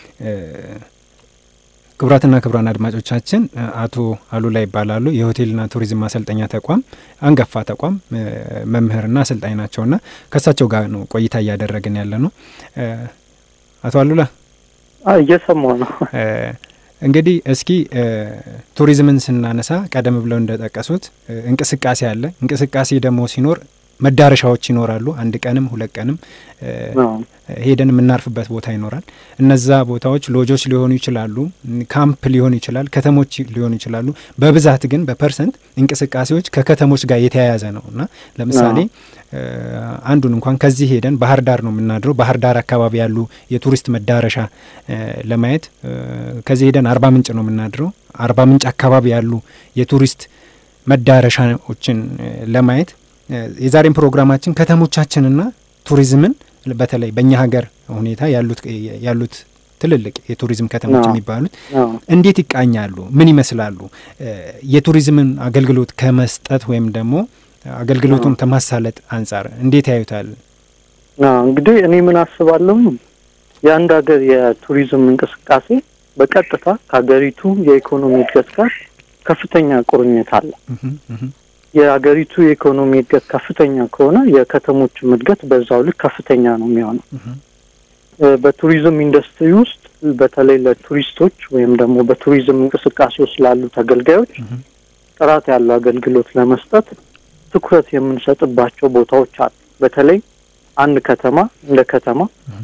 ክቡራትና ክቡራን አድማጮቻችን አቶ አሉላ ይባላሉ። የሆቴልና ቱሪዝም ማሰልጠኛ ተቋም አንጋፋ ተቋም መምህርና አሰልጣኝ ናቸውና ከእሳቸው ጋር ነው ቆይታ እያደረግን ያለ ነው። አቶ አሉላ እየሰማሁ ነው። እንግዲህ እስኪ ቱሪዝምን ስናነሳ ቀደም ብለው እንደጠቀሱት እንቅስቃሴ አለ። እንቅስቃሴ ደግሞ ሲኖር መዳረሻዎች ይኖራሉ። አንድ ቀንም ሁለት ቀንም ሄደን የምናርፍበት ቦታ ይኖራል። እነዛ ቦታዎች ሎጆች ሊሆኑ ይችላሉ፣ ካምፕ ሊሆኑ ይችላል፣ ከተሞች ሊሆኑ ይችላሉ። በብዛት ግን በፐርሰንት እንቅስቃሴዎች ከከተሞች ጋር የተያያዘ ነው እና ለምሳሌ አንዱን እንኳን ከዚህ ሄደን ባህር ዳር ነው የምናድረው። ባህር ዳር አካባቢ ያሉ የቱሪስት መዳረሻ ለማየት ከዚህ ሄደን አርባ ምንጭ ነው የምናድረው። አርባ ምንጭ አካባቢ ያሉ የቱሪስት መዳረሻዎችን ለማየት የዛሬን ፕሮግራማችን ከተሞቻችንና ቱሪዝምን በተለይ በእኛ ሀገር ሁኔታ ያሉት ያሉት ትልልቅ የቱሪዝም ከተሞች አዎ። የሚባሉት አዎ። እንዴት ይቃኛሉ? ምን ይመስላሉ? እ፣ የቱሪዝምን አገልግሎት ከመስጠት ወይም ደግሞ አገልግሎቱን ከማሳለጥ አንጻር እንዴት ያዩታል? አዎ፣ እንግዲህ እኔ ምን አስባለሁ የአንድ ሀገር የቱሪዝም እንቅስቃሴ በቀጥታ ከሀገሪቱ የኢኮኖሚ እድገት ጋር ከፍተኛ ቁርኝት አለ። እህም፣ እህም፣ የሀገሪቱ የኢኮኖሚ እድገት ከፍተኛ ከሆነ የከተሞችም እድገት በዛው ልክ ከፍተኛ ነው የሚሆነው። እህም፣ እ፣ በቱሪዝም ኢንዱስትሪ ውስጥ በተለይ ለቱሪስቶች ወይም ደግሞ በቱሪዝም እንቅስቃሴ ውስጥ ላሉ ተገልጋዮች እህም፣ ጥራት ያለው አገልግሎት ለመስጠት ትኩረት የምንሰጥባቸው ቦታዎች አሉ። በተለይ አንድ ከተማ እንደ ከተማ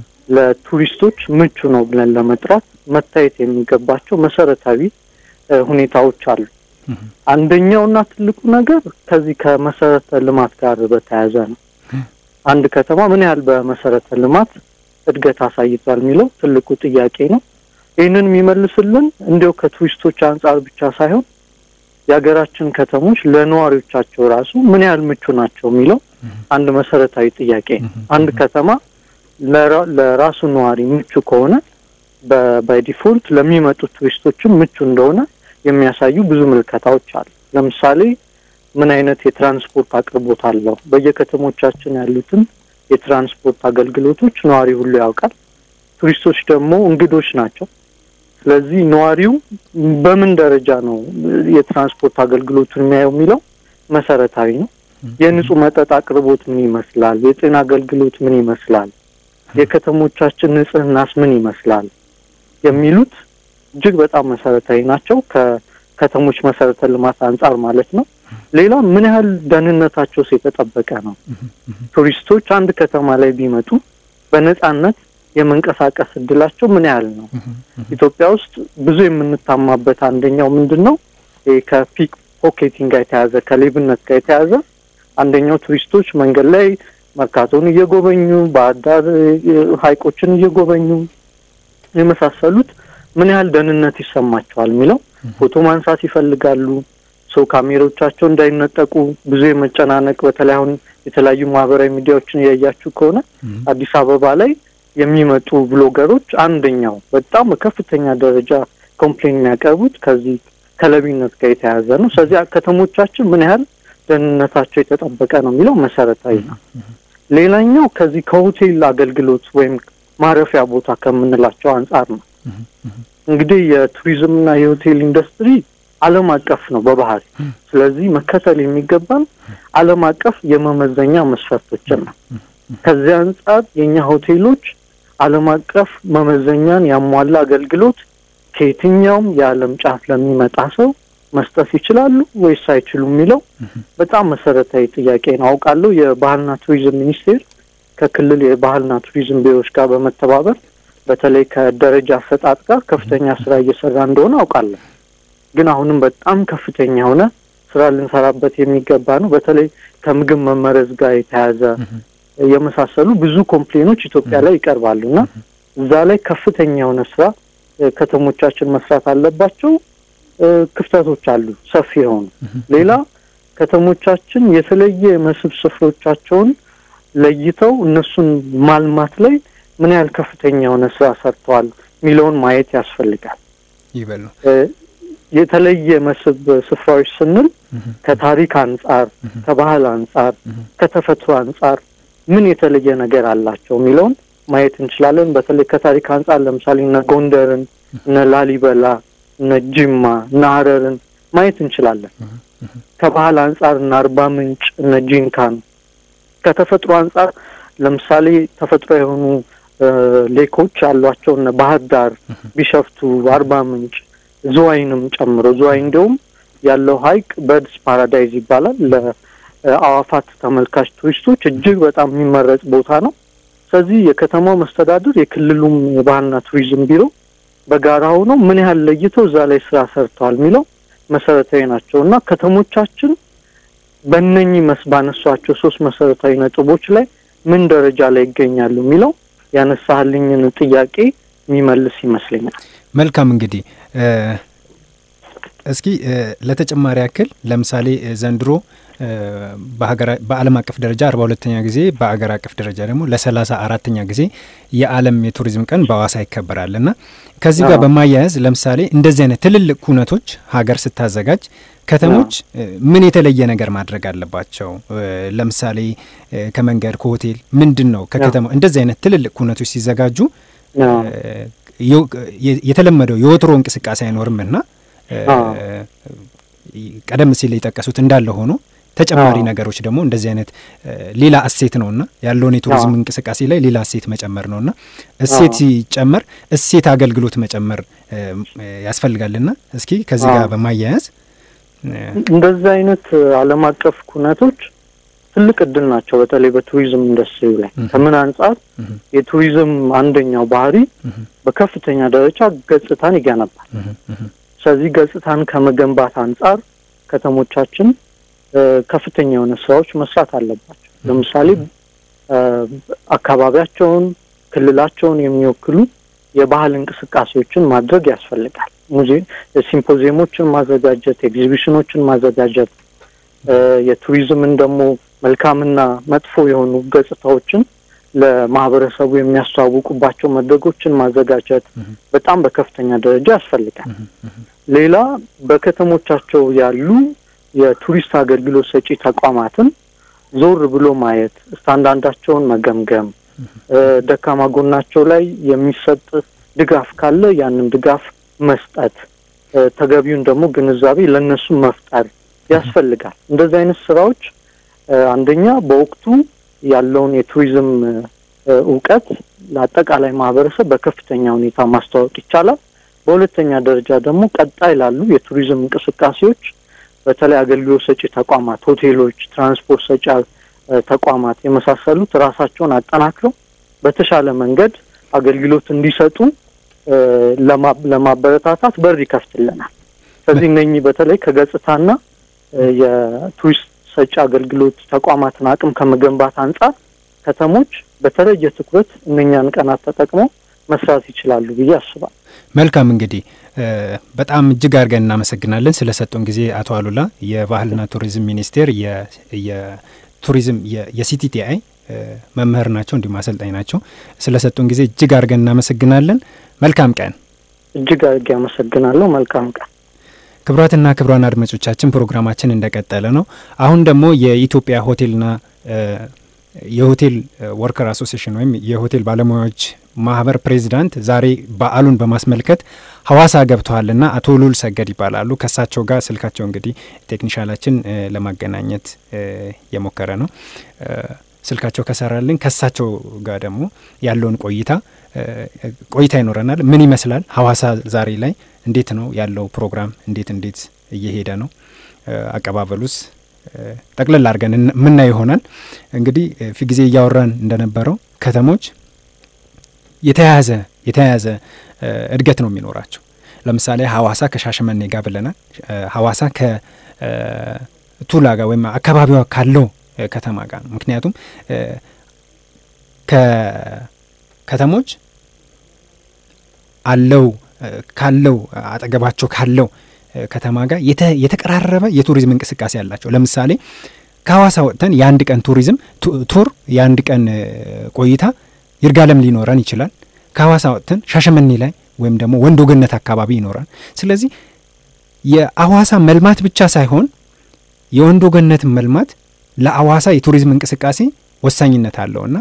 ለቱሪስቶች ምቹ ነው ብለን ለመጥራት መታየት የሚገባቸው መሰረታዊ እ፣ ሁኔታዎች አሉ። እህም፣ አንደኛውና ትልቁ ነገር ከዚህ ከመሰረተ ልማት ጋር በተያያዘ ነው። አንድ ከተማ ምን ያህል በመሰረተ ልማት እድገት አሳይቷል የሚለው ትልቁ ጥያቄ ነው። ይህንን የሚመልስልን እንዲያው ከቱሪስቶች አንጻር ብቻ ሳይሆን የሀገራችን ከተሞች ለነዋሪዎቻቸው ራሱ ምን ያህል ምቹ ናቸው የሚለው አንድ መሰረታዊ ጥያቄ ነው። አንድ ከተማ ለራ- ለራሱ ነዋሪ ምቹ ከሆነ ባይ ዲፎልት ለሚመጡት ቱሪስቶችም ምቹ እንደሆነ የሚያሳዩ ብዙ ምልከታዎች አሉ። ለምሳሌ ምን አይነት የትራንስፖርት አቅርቦት አለው? በየከተሞቻችን ያሉትን የትራንስፖርት አገልግሎቶች ነዋሪ ሁሉ ያውቃል። ቱሪስቶች ደግሞ እንግዶች ናቸው። ስለዚህ ነዋሪው በምን ደረጃ ነው የትራንስፖርት አገልግሎቱን የሚያየው የሚለው መሰረታዊ ነው። የንጹህ መጠጥ አቅርቦት ምን ይመስላል? የጤና አገልግሎት ምን ይመስላል? የከተሞቻችን ንጽህናስ ምን ይመስላል? የሚሉት እጅግ በጣም መሰረታዊ ናቸው። ከከተሞች መሰረተ ልማት አንጻር ማለት ነው። ሌላ ምን ያህል ደህንነታቸውስ የተጠበቀ ነው? ቱሪስቶች አንድ ከተማ ላይ ቢመጡ በነጻነት የመንቀሳቀስ እድላቸው ምን ያህል ነው? ኢትዮጵያ ውስጥ ብዙ የምንታማበት አንደኛው ምንድን ነው? ይሄ ከፒክ ፖኬቲንግ ጋር የተያዘ ከሌብነት ጋር የተያዘ አንደኛው ቱሪስቶች መንገድ ላይ መርካቶን እየጎበኙ ባህር ዳር ሐይቆችን እየጎበኙ የመሳሰሉት ምን ያህል ደህንነት ይሰማቸዋል የሚለው ፎቶ ማንሳት ይፈልጋሉ። ሰው ካሜሮቻቸው እንዳይነጠቁ ብዙ የመጨናነቅ በተለይ አሁን የተለያዩ ማህበራዊ ሚዲያዎችን እያያችሁ ከሆነ አዲስ አበባ ላይ የሚመጡ ብሎገሮች አንደኛው በጣም በከፍተኛ ደረጃ ኮምፕሌን የሚያቀርቡት ከዚህ ከለቢነት ጋር የተያያዘ ነው። ስለዚህ ከተሞቻችን ምን ያህል ደህንነታቸው የተጠበቀ ነው የሚለው መሰረታዊ ነው። ሌላኛው ከዚህ ከሆቴል አገልግሎት ወይም ማረፊያ ቦታ ከምንላቸው አንጻር ነው። እንግዲህ የቱሪዝምና የሆቴል ኢንዱስትሪ ዓለም አቀፍ ነው በባህሪ። ስለዚህ መከተል የሚገባን ዓለም አቀፍ የመመዘኛ መስፈርቶችን ነው። ከዚህ አንጻር የእኛ ሆቴሎች ዓለም አቀፍ መመዘኛን ያሟላ አገልግሎት ከየትኛውም የዓለም ጫፍ ለሚመጣ ሰው መስጠት ይችላሉ ወይስ አይችሉም የሚለው በጣም መሰረታዊ ጥያቄ ነው። አውቃለሁ የባህልና ቱሪዝም ሚኒስቴር ከክልል የባህልና ቱሪዝም ቢሮዎች ጋር በመተባበር በተለይ ከደረጃ አሰጣጥ ጋር ከፍተኛ ስራ እየሰራ እንደሆነ አውቃለሁ። ግን አሁንም በጣም ከፍተኛ የሆነ ስራ ልንሰራበት የሚገባ ነው። በተለይ ከምግብ መመረዝ ጋር የተያያዘ የመሳሰሉ ብዙ ኮምፕሌኖች ኢትዮጵያ ላይ ይቀርባሉ እና እዛ ላይ ከፍተኛ የሆነ ስራ ከተሞቻችን መስራት አለባቸው። ክፍተቶች አሉ ሰፊ የሆኑ። ሌላ ከተሞቻችን የተለየ የመስህብ ስፍሮቻቸውን ለይተው እነሱን ማልማት ላይ ምን ያህል ከፍተኛ የሆነ ስራ ሰርተዋል የሚለውን ማየት ያስፈልጋል። ይበሉ የተለየ መስህብ ስፍራዎች ስንል ከታሪክ አንጻር፣ ከባህል አንጻር፣ ከተፈጥሮ አንጻር ምን የተለየ ነገር አላቸው የሚለውን ማየት እንችላለን። በተለይ ከታሪክ አንጻር ለምሳሌ እነ ጎንደርን፣ እነ ላሊበላ፣ እነ ጅማ፣ እነ ሀረርን ማየት እንችላለን። ከባህል አንጻር እነ አርባ ምንጭ፣ እነ ጂንካን፣ ከተፈጥሮ አንጻር ለምሳሌ ተፈጥሮ የሆኑ ሌኮች ያሏቸው እነ ባህር ዳር፣ ቢሸፍቱ፣ አርባ ምንጭ፣ ዝዋይንም ጨምሮ ዝዋይ እንዲሁም ያለው ሀይቅ በርድስ ፓራዳይዝ ይባላል። ለአዋፋት ተመልካች ቱሪስቶች እጅግ በጣም የሚመረጥ ቦታ ነው። ስለዚህ የከተማው መስተዳድር የክልሉም የባህልና ቱሪዝም ቢሮ በጋራ ሆነው ምን ያህል ለይተው እዛ ላይ ስራ ሰርተዋል የሚለው መሰረታዊ ናቸው እና ከተሞቻችን በእነኚህ መስ ባነሷቸው ሶስት መሰረታዊ ነጥቦች ላይ ምን ደረጃ ላይ ይገኛሉ የሚለው ያነሳህልኝን ጥያቄ የሚመልስ ይመስለኛል። መልካም እንግዲህ እስኪ ለተጨማሪ ያክል ለምሳሌ ዘንድሮ በዓለም አቀፍ ደረጃ አርባ ሁለተኛ ጊዜ በአገር አቀፍ ደረጃ ደግሞ ለሰላሳ አራተኛ ጊዜ የዓለም የቱሪዝም ቀን በአዋሳ ይከበራል እና ከዚህ ጋር በማያያዝ ለምሳሌ እንደዚህ አይነት ትልልቅ ኩነቶች ሀገር ስታዘጋጅ ከተሞች ምን የተለየ ነገር ማድረግ አለባቸው? ለምሳሌ ከመንገድ ከሆቴል ምንድን ነው ከከተማ እንደዚህ አይነት ትልልቅ ኩነቶች ሲዘጋጁ የተለመደው የወትሮ እንቅስቃሴ አይኖርም እና ቀደም ሲል የጠቀሱት እንዳለ ሆኖ ተጨማሪ ነገሮች ደግሞ እንደዚህ አይነት ሌላ እሴት ነውና ያለውን የቱሪዝም እንቅስቃሴ ላይ ሌላ እሴት መጨመር ነውና እሴት ሲጨመር እሴት አገልግሎት መጨመር ያስፈልጋልና እስኪ ከዚህ ጋር በማያያዝ እንደዚህ አይነት ዓለም አቀፍ ኩነቶች ትልቅ እድል ናቸው። በተለይ በቱሪዝም ኢንዱስትሪ ላይ ከምን አንጻር የቱሪዝም አንደኛው ባህሪ በከፍተኛ ደረጃ ገጽታን ይገነባል። ስለዚህ ገጽታን ከመገንባት አንጻር ከተሞቻችን ከፍተኛ የሆነ ስራዎች መስራት አለባቸው። ለምሳሌ አካባቢያቸውን፣ ክልላቸውን የሚወክሉ የባህል እንቅስቃሴዎችን ማድረግ ያስፈልጋል። ሙዚየም ሲምፖዚየሞችን ማዘጋጀት፣ ኤግዚቢሽኖችን ማዘጋጀት፣ የቱሪዝምን ደግሞ መልካምና መጥፎ የሆኑ ገጽታዎችን ለማህበረሰቡ የሚያስተዋውቁባቸው መድረኮችን ማዘጋጀት በጣም በከፍተኛ ደረጃ ያስፈልጋል። ሌላ በከተሞቻቸው ያሉ የቱሪስት አገልግሎት ሰጪ ተቋማትን ዞር ብሎ ማየት፣ ስታንዳርዳቸውን መገምገም፣ ደካማ ጎናቸው ላይ የሚሰጥ ድጋፍ ካለ ያንን ድጋፍ መስጠት፣ ተገቢውን ደግሞ ግንዛቤ ለእነሱ መፍጠር ያስፈልጋል። እንደዚህ አይነት ስራዎች አንደኛ በወቅቱ ያለውን የቱሪዝም እውቀት ለአጠቃላይ ማህበረሰብ በከፍተኛ ሁኔታ ማስተዋወቅ ይቻላል። በሁለተኛ ደረጃ ደግሞ ቀጣይ ላሉ የቱሪዝም እንቅስቃሴዎች በተለይ አገልግሎት ሰጪ ተቋማት፣ ሆቴሎች፣ ትራንስፖርት ሰጪ ተቋማት የመሳሰሉት ራሳቸውን አጠናክረው በተሻለ መንገድ አገልግሎት እንዲሰጡ ለማበረታታት በር ይከፍትልናል። ስለዚህ እነኚህ በተለይ ከገጽታና የቱሪስት ሰጪ አገልግሎት ተቋማትን አቅም ከመገንባት አንጻር ከተሞች በተለየ ትኩረት እነኛን ቀናት ተጠቅመው መስራት ይችላሉ ብዬ አስባለሁ። መልካም እንግዲህ በጣም እጅግ አድርገን እናመሰግናለን ስለሰጡን ጊዜ አቶ አሉላ የባህልና ቱሪዝም ሚኒስቴር የቱሪዝም የሲቲቲአይ መምህር ናቸው፣ እንዲሁም አሰልጣኝ ናቸው። ስለሰጡን ጊዜ እጅግ አድርገን እናመሰግናለን። መልካም ቀን። እጅግ አድርጌ አመሰግናለሁ። መልካም ቀን። ክቡራትና ክቡራን አድማጮቻችን ፕሮግራማችን እንደቀጠለ ነው። አሁን ደግሞ የኢትዮጵያ ሆቴልና የሆቴል ወርከር አሶሲሽን ወይም የሆቴል ባለሙያዎች ማህበር ፕሬዚዳንት ዛሬ በዓሉን በማስመልከት ሀዋሳ ገብተዋልና አቶ ሉል ሰገድ ይባላሉ። ከሳቸው ጋር ስልካቸው እንግዲህ ቴክኒሻላችን ለማገናኘት የሞከረ ነው። ስልካቸው ከሰራልን ከሳቸው ጋር ደግሞ ያለውን ቆይታ ቆይታ ይኖረናል። ምን ይመስላል ሀዋሳ ዛሬ ላይ እንዴት ነው ያለው ፕሮግራም? እንዴት እንዴት እየሄደ ነው? አቀባበሉስ ጠቅለል አድርገን ምናይ ይሆናል። እንግዲህ ፊ ጊዜ እያወራን እንደነበረው ከተሞች የተያያዘ የተያያዘ እድገት ነው የሚኖራቸው። ለምሳሌ ሀዋሳ ከሻሸመኔ ጋር ብለናል። ሀዋሳ ከቱላ ጋር ወይም አካባቢዋ ካለው ከተማ ጋር ነው። ምክንያቱም ከከተሞች አለው ካለው አጠገባቸው ካለው ከተማ ጋር የተቀራረበ የቱሪዝም እንቅስቃሴ አላቸው። ለምሳሌ ከሀዋሳ ወጥተን የአንድ ቀን ቱሪዝም ቱር የአንድ ቀን ቆይታ ይርጋለም ሊኖረን ይችላል። ከሀዋሳ ወጥተን ሻሸመኔ ላይ ወይም ደግሞ ወንዶ ገነት አካባቢ ይኖራል። ስለዚህ የአዋሳ መልማት ብቻ ሳይሆን የወንዶ ገነት መልማት ለአዋሳ የቱሪዝም እንቅስቃሴ ወሳኝነት አለውና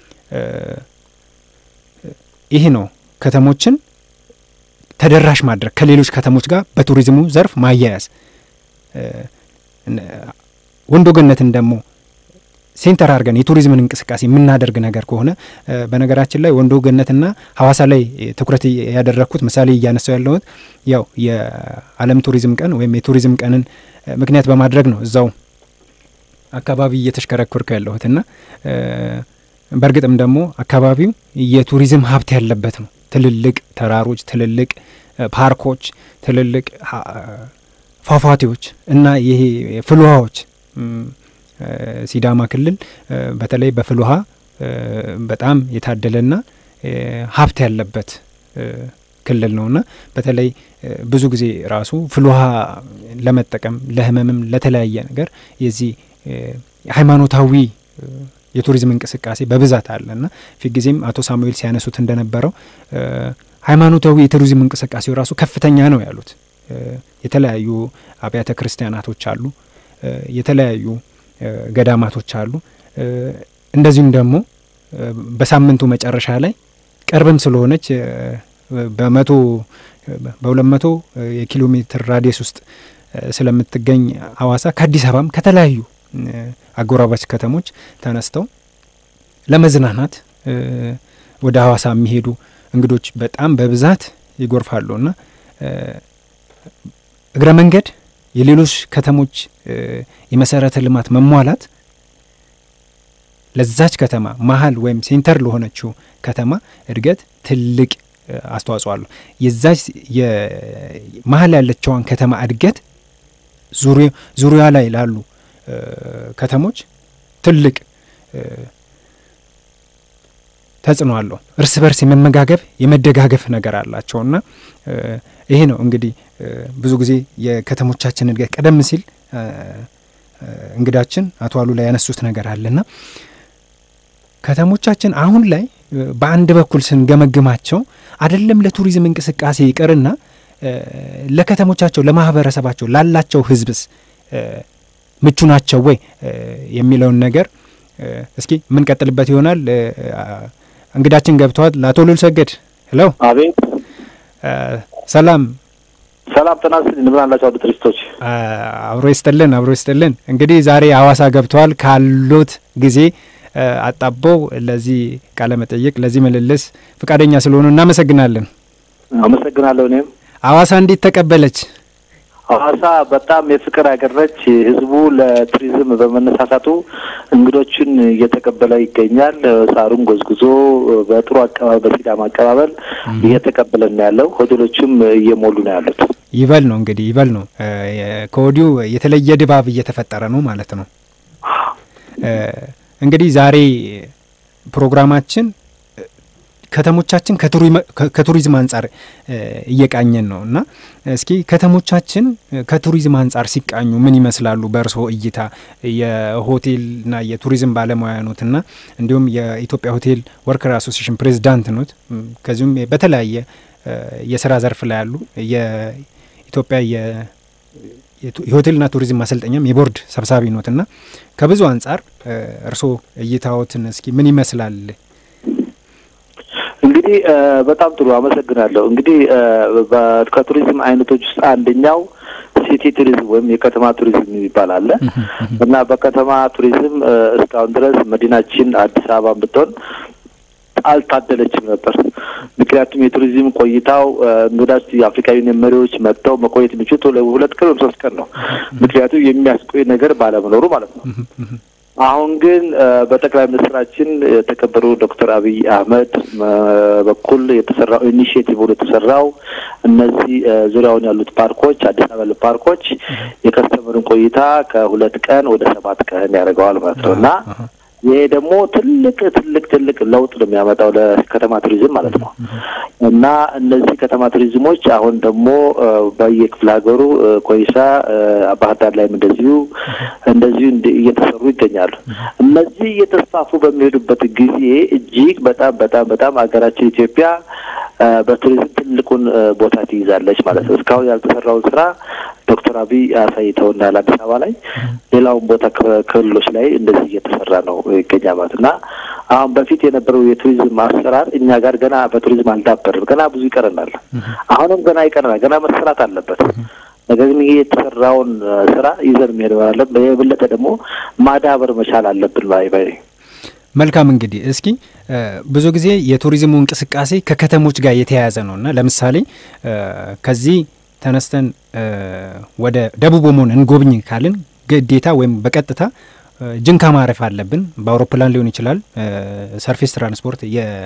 ይህ ነው ከተሞችን ተደራሽ ማድረግ ከሌሎች ከተሞች ጋር በቱሪዝሙ ዘርፍ ማያያዝ ወንዶ ገነትን ደግሞ ሴንተር አድርገን የቱሪዝምን እንቅስቃሴ የምናደርግ ነገር ከሆነ በነገራችን ላይ ወንዶ ገነትና ሀዋሳ ላይ ትኩረት ያደረግኩት ምሳሌ እያነሳው ያለሁት ያው የዓለም ቱሪዝም ቀን ወይም የቱሪዝም ቀንን ምክንያት በማድረግ ነው እዛው አካባቢ እየተሽከረከርኩ ያለሁትና በእርግጥም ደግሞ አካባቢው የቱሪዝም ሀብት ያለበት ነው። ትልልቅ ተራሮች፣ ትልልቅ ፓርኮች፣ ትልልቅ ፏፏቴዎች እና ይሄ ፍልውሃዎች ሲዳማ ክልል በተለይ በፍልውሃ በጣም የታደለና ሀብት ያለበት ክልል ነውና በተለይ ብዙ ጊዜ ራሱ ፍል ውሃ ለመጠቀም ለህመምም ለተለያየ ነገር የዚህ ሃይማኖታዊ የቱሪዝም እንቅስቃሴ በብዛት አለ እና ፊት ጊዜም አቶ ሳሙኤል ሲያነሱት እንደነበረው ሃይማኖታዊ የቱሪዝም እንቅስቃሴው ራሱ ከፍተኛ ነው ያሉት። የተለያዩ አብያተ ክርስቲያናቶች አሉ፣ የተለያዩ ገዳማቶች አሉ። እንደዚሁም ደግሞ በሳምንቱ መጨረሻ ላይ ቅርብም ስለሆነች በመቶ በሁለት መቶ የኪሎ ሜትር ራዲየስ ውስጥ ስለምትገኝ ሀዋሳ ከአዲስ አበባም ከተለያዩ አጎራባች ከተሞች ተነስተው ለመዝናናት ወደ ሀዋሳ የሚሄዱ እንግዶች በጣም በብዛት ይጎርፋሉ እና እግረ መንገድ የሌሎች ከተሞች የመሰረተ ልማት መሟላት ለዛች ከተማ መሀል ወይም ሴንተር ለሆነችው ከተማ እድገት ትልቅ አስተዋጽኦ አለው። የዛች መሀል ያለችዋን ከተማ እድገት ዙሪያ ላይ ላሉ ከተሞች ትልቅ ተጽዕኖ አለው። እርስ በርስ የመመጋገብ የመደጋገፍ ነገር አላቸው እና ይሄ ነው እንግዲህ ብዙ ጊዜ የከተሞቻችን እድገት ቀደም ሲል እንግዳችን አቶ አሉላ ያነሱት ነገር አለና ከተሞቻችን አሁን ላይ በአንድ በኩል ስንገመግማቸው አይደለም ለቱሪዝም እንቅስቃሴ ይቅርና ለከተሞቻቸው ለማህበረሰባቸው ላላቸው ህዝብስ ምቹ ናቸው ወይ የሚለውን ነገር እስኪ የምንቀጥልበት ይሆናል። እንግዳችን ገብተዋል። ለአቶ ሉል ሰገድ ሄሎ። አቤት። ሰላም ሰላም ጤና ይስጥልኝ። እንደምን አላችሁ አሉ ቱሪስቶች? አብሮ ይስጥልን፣ አብሮ ይስጥልን። እንግዲህ ዛሬ ሀዋሳ ገብተዋል። ካሉት ጊዜ አጣበው ለዚህ ቃለ መጠይቅ ለዚህ ምልልስ ፈቃደኛ ስለሆኑ እናመሰግናለን። አመሰግናለሁ። እኔም ሀዋሳ እንዴት ተቀበለች? ሀዋሳ በጣም የፍቅር ሀገር ነች። ህዝቡ ለቱሪዝም በመነሳሳቱ እንግዶችን እየተቀበለ ይገኛል። ሳሩን ጎዝጉዞ በጥሩ አቀባበል በሲዳማ አቀባበል እየተቀበለን ያለው ሆቴሎችም እየሞሉ ነው ያሉት። ይበል ነው እንግዲህ ይበል ነው። ከወዲሁ የተለየ ድባብ እየተፈጠረ ነው ማለት ነው። እንግዲህ ዛሬ ፕሮግራማችን ከተሞቻችን ከቱሪዝም አንጻር እየቃኘን ነው እና እስኪ ከተሞቻችን ከቱሪዝም አንጻር ሲቃኙ ምን ይመስላሉ በእርስዎ እይታ? የሆቴልና የቱሪዝም ባለሙያ ኖት እና እንዲሁም የኢትዮጵያ ሆቴል ወርከር አሶሲሽን ፕሬዚዳንት ኖት። ከዚሁም በተለያየ የስራ ዘርፍ ላይ ያሉ የኢትዮጵያ የሆቴልና ቱሪዝም ማሰልጠኛም የቦርድ ሰብሳቢ ኖት እና ከብዙ አንጻር እርስዎ እይታዎትን እስኪ ምን ይመስላል? እንግዲህ በጣም ጥሩ አመሰግናለሁ። እንግዲህ ከቱሪዝም አይነቶች ውስጥ አንደኛው ሲቲ ቱሪዝም ወይም የከተማ ቱሪዝም የሚባል አለ እና በከተማ ቱሪዝም እስካሁን ድረስ መዲናችን አዲስ አበባ ብትሆን አልታደለችም ነበር። ምክንያቱም የቱሪዝም ቆይታው እንግዳስ የአፍሪካ ዩኒየን መሪዎች መጥተው መቆየት የሚችሉት ሁለት ቀን ወይም ሶስት ቀን ነው። ምክንያቱም የሚያስቆይ ነገር ባለመኖሩ ማለት ነው። አሁን ግን በጠቅላይ ሚኒስትራችን የተከበሩ ዶክተር አብይ አህመድ በኩል የተሰራው ኢኒሽቲቭ ብሎ የተሰራው እነዚህ ዙሪያውን ያሉት ፓርኮች አዲስ አበባ ያሉት ፓርኮች የከስተመርን ቆይታ ከሁለት ቀን ወደ ሰባት ቀን ያደርገዋል ማለት ነው እና ይሄ ደግሞ ትልቅ ትልቅ ትልቅ ለውጥ ነው የሚያመጣው ለከተማ ቱሪዝም ማለት ነው እና እነዚህ ከተማ ቱሪዝሞች አሁን ደግሞ በየክፍለ ሀገሩ ኮይሳ፣ ባህር ዳር ላይም እንደዚሁ እንደዚሁ እየተሰሩ ይገኛሉ። እነዚህ እየተስፋፉ በሚሄዱበት ጊዜ እጅግ በጣም በጣም በጣም ሀገራችን ኢትዮጵያ በቱሪዝም ትልቁን ቦታ ትይዛለች ማለት ነው። እስካሁን ያልተሰራውን ስራ ዶክተር አብይ አሳይተውናል አዲስ አበባ ላይ፣ ሌላውን ቦታ ክልሎች ላይ እንደዚህ እየተሰራ ነው ይገኛል ማለት እና አሁን በፊት የነበረው የቱሪዝም አሰራር እኛ ጋር ገና በቱሪዝም አልዳበርም። ገና ብዙ ይቀረናል። አሁንም ገና ይቀረናል። ገና መሰራት አለበት። ነገር ግን ይሄ የተሰራውን ስራ ይዘን መሄድ አለብን። የበለጠ ደግሞ ማዳበር መቻል አለብን ባይ ባይ መልካም እንግዲህ እስኪ ብዙ ጊዜ የቱሪዝሙ እንቅስቃሴ ከከተሞች ጋር የተያያዘ ነው እና ለምሳሌ ከዚህ ተነስተን ወደ ደቡብ ኦሞን እንጎብኝ ካልን ግዴታ ወይም በቀጥታ ጅንካ ማረፍ አለብን። በአውሮፕላን ሊሆን ይችላል፣ ሰርፌስ ትራንስፖርት፣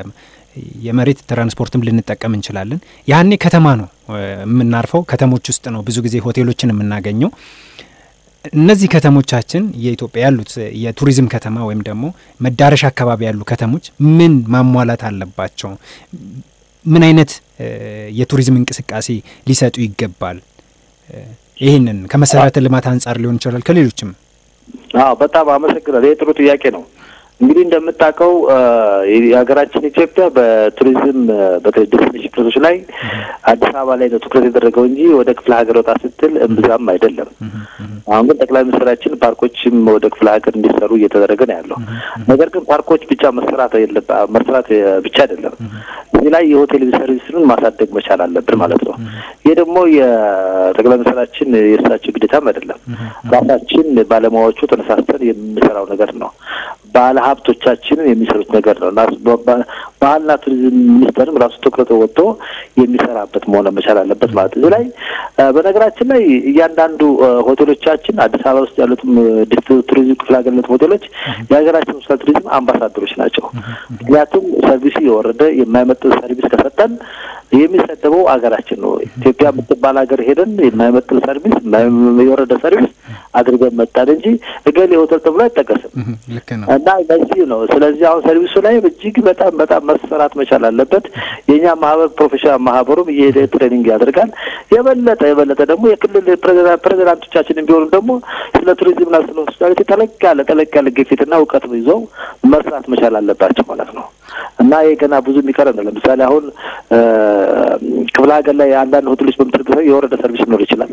የመሬት ትራንስፖርትም ልንጠቀም እንችላለን። ያኔ ከተማ ነው የምናርፈው፣ ከተሞች ውስጥ ነው ብዙ ጊዜ ሆቴሎችን የምናገኘው። እነዚህ ከተሞቻችን የኢትዮጵያ ያሉት የቱሪዝም ከተማ ወይም ደግሞ መዳረሻ አካባቢ ያሉ ከተሞች ምን ማሟላት አለባቸው? ምን አይነት የቱሪዝም እንቅስቃሴ ሊሰጡ ይገባል? ይህንን ከመሰረተ ልማት አንጻር ሊሆን ይችላል፣ ከሌሎችም። አዎ በጣም አመሰግናለሁ። ይህ ጥሩ ጥያቄ ነው። እንግዲህ እንደምታውቀው የሀገራችን ኢትዮጵያ በቱሪዝም በዴስቲኔሽን ፕሌሶች ላይ አዲስ አበባ ላይ ነው ትኩረት የደረገው እንጂ ወደ ክፍለ ሀገር ወጣ ስትል እምብዛም አይደለም። አሁን ግን ጠቅላይ ሚኒስትራችን ፓርኮችም ወደ ክፍለ ሀገር እንዲሰሩ እየተደረገ ነው ያለው። ነገር ግን ፓርኮች ብቻ መሰራት መሰራት ብቻ አይደለም። እዚህ ላይ የሆቴል ሰርቪስን ማሳደግ መቻል አለብን ማለት ነው። ይህ ደግሞ የጠቅላይ ሚኒስትራችን የእሳቸው ግዴታም አይደለም። ራሳችን ባለሙያዎቹ ተነሳስተን የምንሰራው ነገር ነው። ባለ ሀብቶቻችንን የሚሰሩት ነገር ነው እና ባህልና ቱሪዝም ሚኒስቴርም ራሱ ትኩረት ወጥቶ የሚሰራበት መሆን መቻል አለበት ማለት እዚህ ላይ በነገራችን ላይ እያንዳንዱ ሆቴሎቻችን አዲስ አበባ ውስጥ ያሉትም ቱሪዝም ክፍለ ሀገር ሆቴሎች የሀገራችን ውስጥ ቱሪዝም አምባሳደሮች ናቸው። ምክንያቱም ሰርቪሱ የወረደ የማይመጥን ሰርቪስ ከሰጠን የሚሰደበው ሀገራችን ነው። ኢትዮጵያ የምትባል ሀገር ሄደን የማይመጥን ሰርቪስ የወረደ ሰርቪስ አድርገን መጣን እንጂ እገሌ ሆቴል ተብሎ አይጠቀስም እና በዚህ ነው። ስለዚህ አሁን ሰርቪሱ ላይ እጅግ በጣም በጣም መሰራት መቻል አለበት። የእኛ ማህበር ፕሮፌሽናል ማህበሩም እየሄደ ትሬኒንግ ያደርጋል። የበለጠ የበለጠ ደግሞ የክልል ፕሬዚዳንቶቻችንን ቢሆኑ ደግሞ ስለ ቱሪዝምና ስለ ሆስፒታሊቲ ተለቅ ያለ ተለቅ ያለ ግፊትና እውቀት ይዘው መስራት መቻል አለባቸው ማለት ነው እና ይህ ገና ብዙ የሚቀረ ነው። ለምሳሌ አሁን ክፍለ ሀገር ላይ አንዳንድ ሆቴሎች በምትርግ የወረደ ሰርቪስ ሊኖር ይችላል።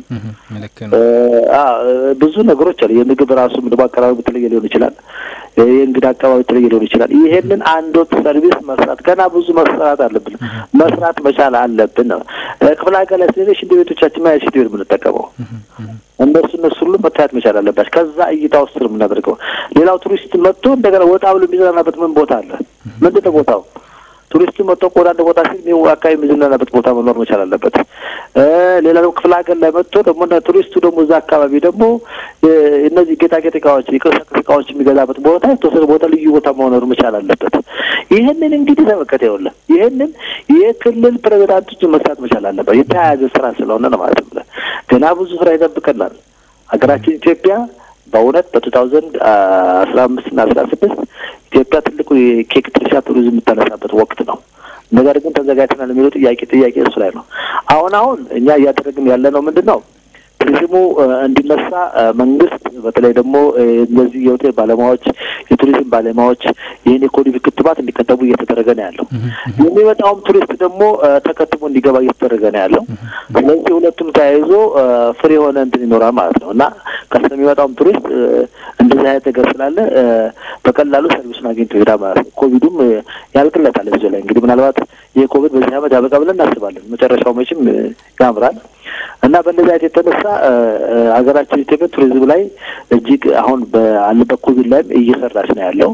ብዙ ነገሮች አሉ። የምግብ ራሱ ምግብ አቀራረቡ የተለየ ሊሆን ይችላል። የእንግዳ አቀባቢ የተለየ ሊሆን ይችላል። ይሄንን አንድ ወጥ ሰርቪስ መስራት ገና ብዙ መስራት አለብን፣ መስራት መቻል አለብን ነው። ክፍለ ሀገር ላይ ስለዚህ ሽንት ቤቶቻችን ማ ሽንት ቤት የምንጠቀመው እነሱ እነሱ ሁሉ መታየት መቻል አለባቸው። ከዛ እይታ ውስጥ ነው የምናደርገው። ሌላው ቱሪስት መጥቶ እንደገና ወጣ ብሎ የሚዝናናበት ምን ቦታ አለ? ምንድን ነው ቦታው? ቱሪስቱ መጥቶ ወደ አንድ ቦታ ሲል አካባቢ የሚዝናናበት ቦታ መኖር መቻል አለበት። ሌላ ደግሞ ክፍለ ሀገር ላይ መጥቶ ደግሞ ቱሪስቱ ደግሞ እዛ አካባቢ ደግሞ እነዚህ ጌጣጌጥ እቃዎች፣ የቅርሳቅርስ እቃዎች የሚገዛበት ቦታ የተወሰነ ቦታ ልዩ ቦታ መኖር መቻል አለበት። ይህንን እንግዲህ ተመከተ ይኸውልህ፣ ይህንን የክልል ፕሬዚዳንቶች መስራት መቻል አለበት። የተያያዘ ስራ ስለሆነ ነው ማለት ነው። ገና ብዙ ስራ ይጠብቀናል። ሀገራችን ኢትዮጵያ በእውነት በቱ ታውዘንድ አስራ አምስት እና አስራ ስድስት ኢትዮጵያ ትልቁ የኬክ ትርሻ ቱሪዝም የምታነሳበት ወቅት ነው። ነገር ግን ተዘጋጅተናል የሚለው ጥያቄ ጥያቄ እሱ ላይ ነው። አሁን አሁን እኛ እያደረግን ያለ ነው ምንድን ነው ቱሪዝሙ እንዲነሳ መንግስት በተለይ ደግሞ እነዚህ የሆቴል ባለሙያዎች፣ የቱሪዝም ባለሙያዎች ይህን የኮቪድ ክትባት እንዲከተቡ እየተደረገ ነው ያለው። የሚመጣውም ቱሪስት ደግሞ ተከትቦ እንዲገባ እየተደረገ ነው ያለው። ስለዚህ ሁለቱም ተያይዞ ፍሬ የሆነ እንትን ይኖራል ማለት ነው እና ከስለሚመጣውም ቱሪስት እንደዚህ አይነት ነገር ስላለ በቀላሉ ሰርቪሱን አግኝቶ ይሄዳል ማለት ነው። ኮቪዱም ያልቅለታል እዚህ ላይ እንግዲህ ምናልባት ይህ ኮቪድ በዚህ ዓመት ያበቃ ብለን እናስባለን። መጨረሻው መቼም ያምራል እና በእንደዚህ አይነት የተነሳ ሀገራችን ኢትዮጵያ ቱሪዝም ላይ እጅግ አሁን ባለበት ኮቪድ ላይም እየሰራች ነው ያለው።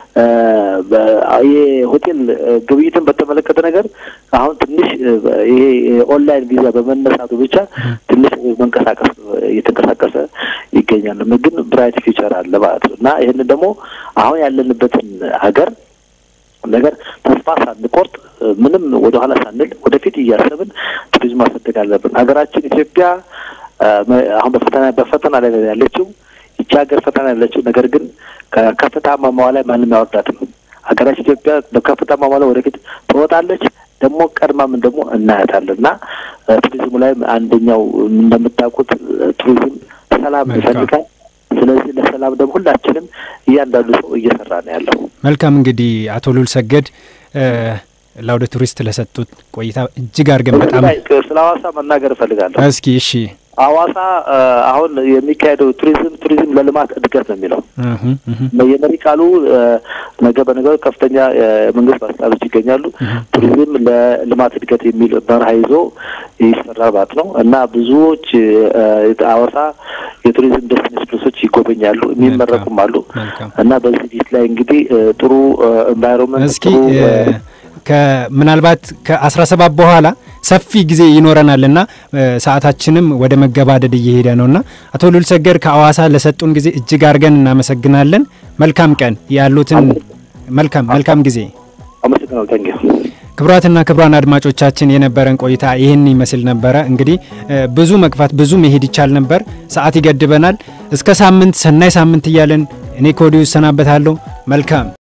የሆቴል ግብይትን በተመለከተ ነገር አሁን ትንሽ ይሄ ኦንላይን ቪዛ በመነሳቱ ብቻ ትንሽ መንቀሳቀስ እየተንቀሳቀሰ ይገኛል። ግን ብራይት ፊውቸር አለ ማለት ነው እና ይህንን ደግሞ አሁን ያለንበትን ሀገር ነገር ተስፋ ሳንቆርጥ ምንም ወደ ኋላ ሳንል ወደፊት እያሰብን ቱሪዝም ማሳደግ አለብን። ሀገራችን ኢትዮጵያ አሁን በፈተና በፈተና ላይ ያለችው ይቺ ሀገር ፈተና ያለችው ነገር ግን ከከፍታ ማማዋ ላይ ማንም ያወርዳትም። ሀገራችን ኢትዮጵያ በከፍታ ማማዋ ላይ ወደፊት ትወጣለች። ደግሞ ቀድማምን ደግሞ እናያታለን እና ቱሪዝሙ ላይ አንደኛው እንደምታውቁት ቱሪዝም ሰላም ይፈልጋል። ስለዚህ ለሰላም ደግሞ ሁላችንም እያንዳንዱ ሰው እየሰራ ነው ያለው። መልካም እንግዲህ አቶ ሉል ሰገድ ለአውደ ቱሪስት ለሰጡት ቆይታ እጅግ አድርገን በጣም ስለ ሀዋሳ መናገር እፈልጋለሁ። እስኪ እሺ፣ ሀዋሳ አሁን የሚካሄደው ቱሪዝም ቱሪዝም ለልማት እድገት ነው የሚለው የመሪ ቃሉ ነገ በነገ ከፍተኛ የመንግስት ባለስልጣኖች ይገኛሉ። ቱሪዝም ለልማት እድገት የሚል መርሃ ይዞ ይሰራል ማለት ነው እና ብዙዎች ሀዋሳ የቱሪዝም ዴስቲኔሽን ፕሌሶች ይጎበኛሉ፣ የሚመረቁም አሉ እና በዚህ ጊዜ ላይ እንግዲህ ጥሩ ኤንቫይሮንመንት እስኪ ምናልባት ከአስራ ሰባት በኋላ ሰፊ ጊዜ ይኖረናልና ሰዓታችንም ወደ መገባደድ እየሄደ ነውና አቶ ሉል ሰገድ ከአዋሳ ለሰጡን ጊዜ እጅግ አድርገን እናመሰግናለን። መልካም ቀን ያሉትን መልካም መልካም ጊዜ ክቡራትና ክቡራን አድማጮቻችን የነበረን ቆይታ ይህን ይመስል ነበረ። እንግዲህ ብዙ መግፋት ብዙ መሄድ ይቻል ነበር፣ ሰዓት ይገድበናል። እስከ ሳምንት ሰናይ ሳምንት እያለን እኔ ከወዲሁ እሰናበታለሁ። መልካም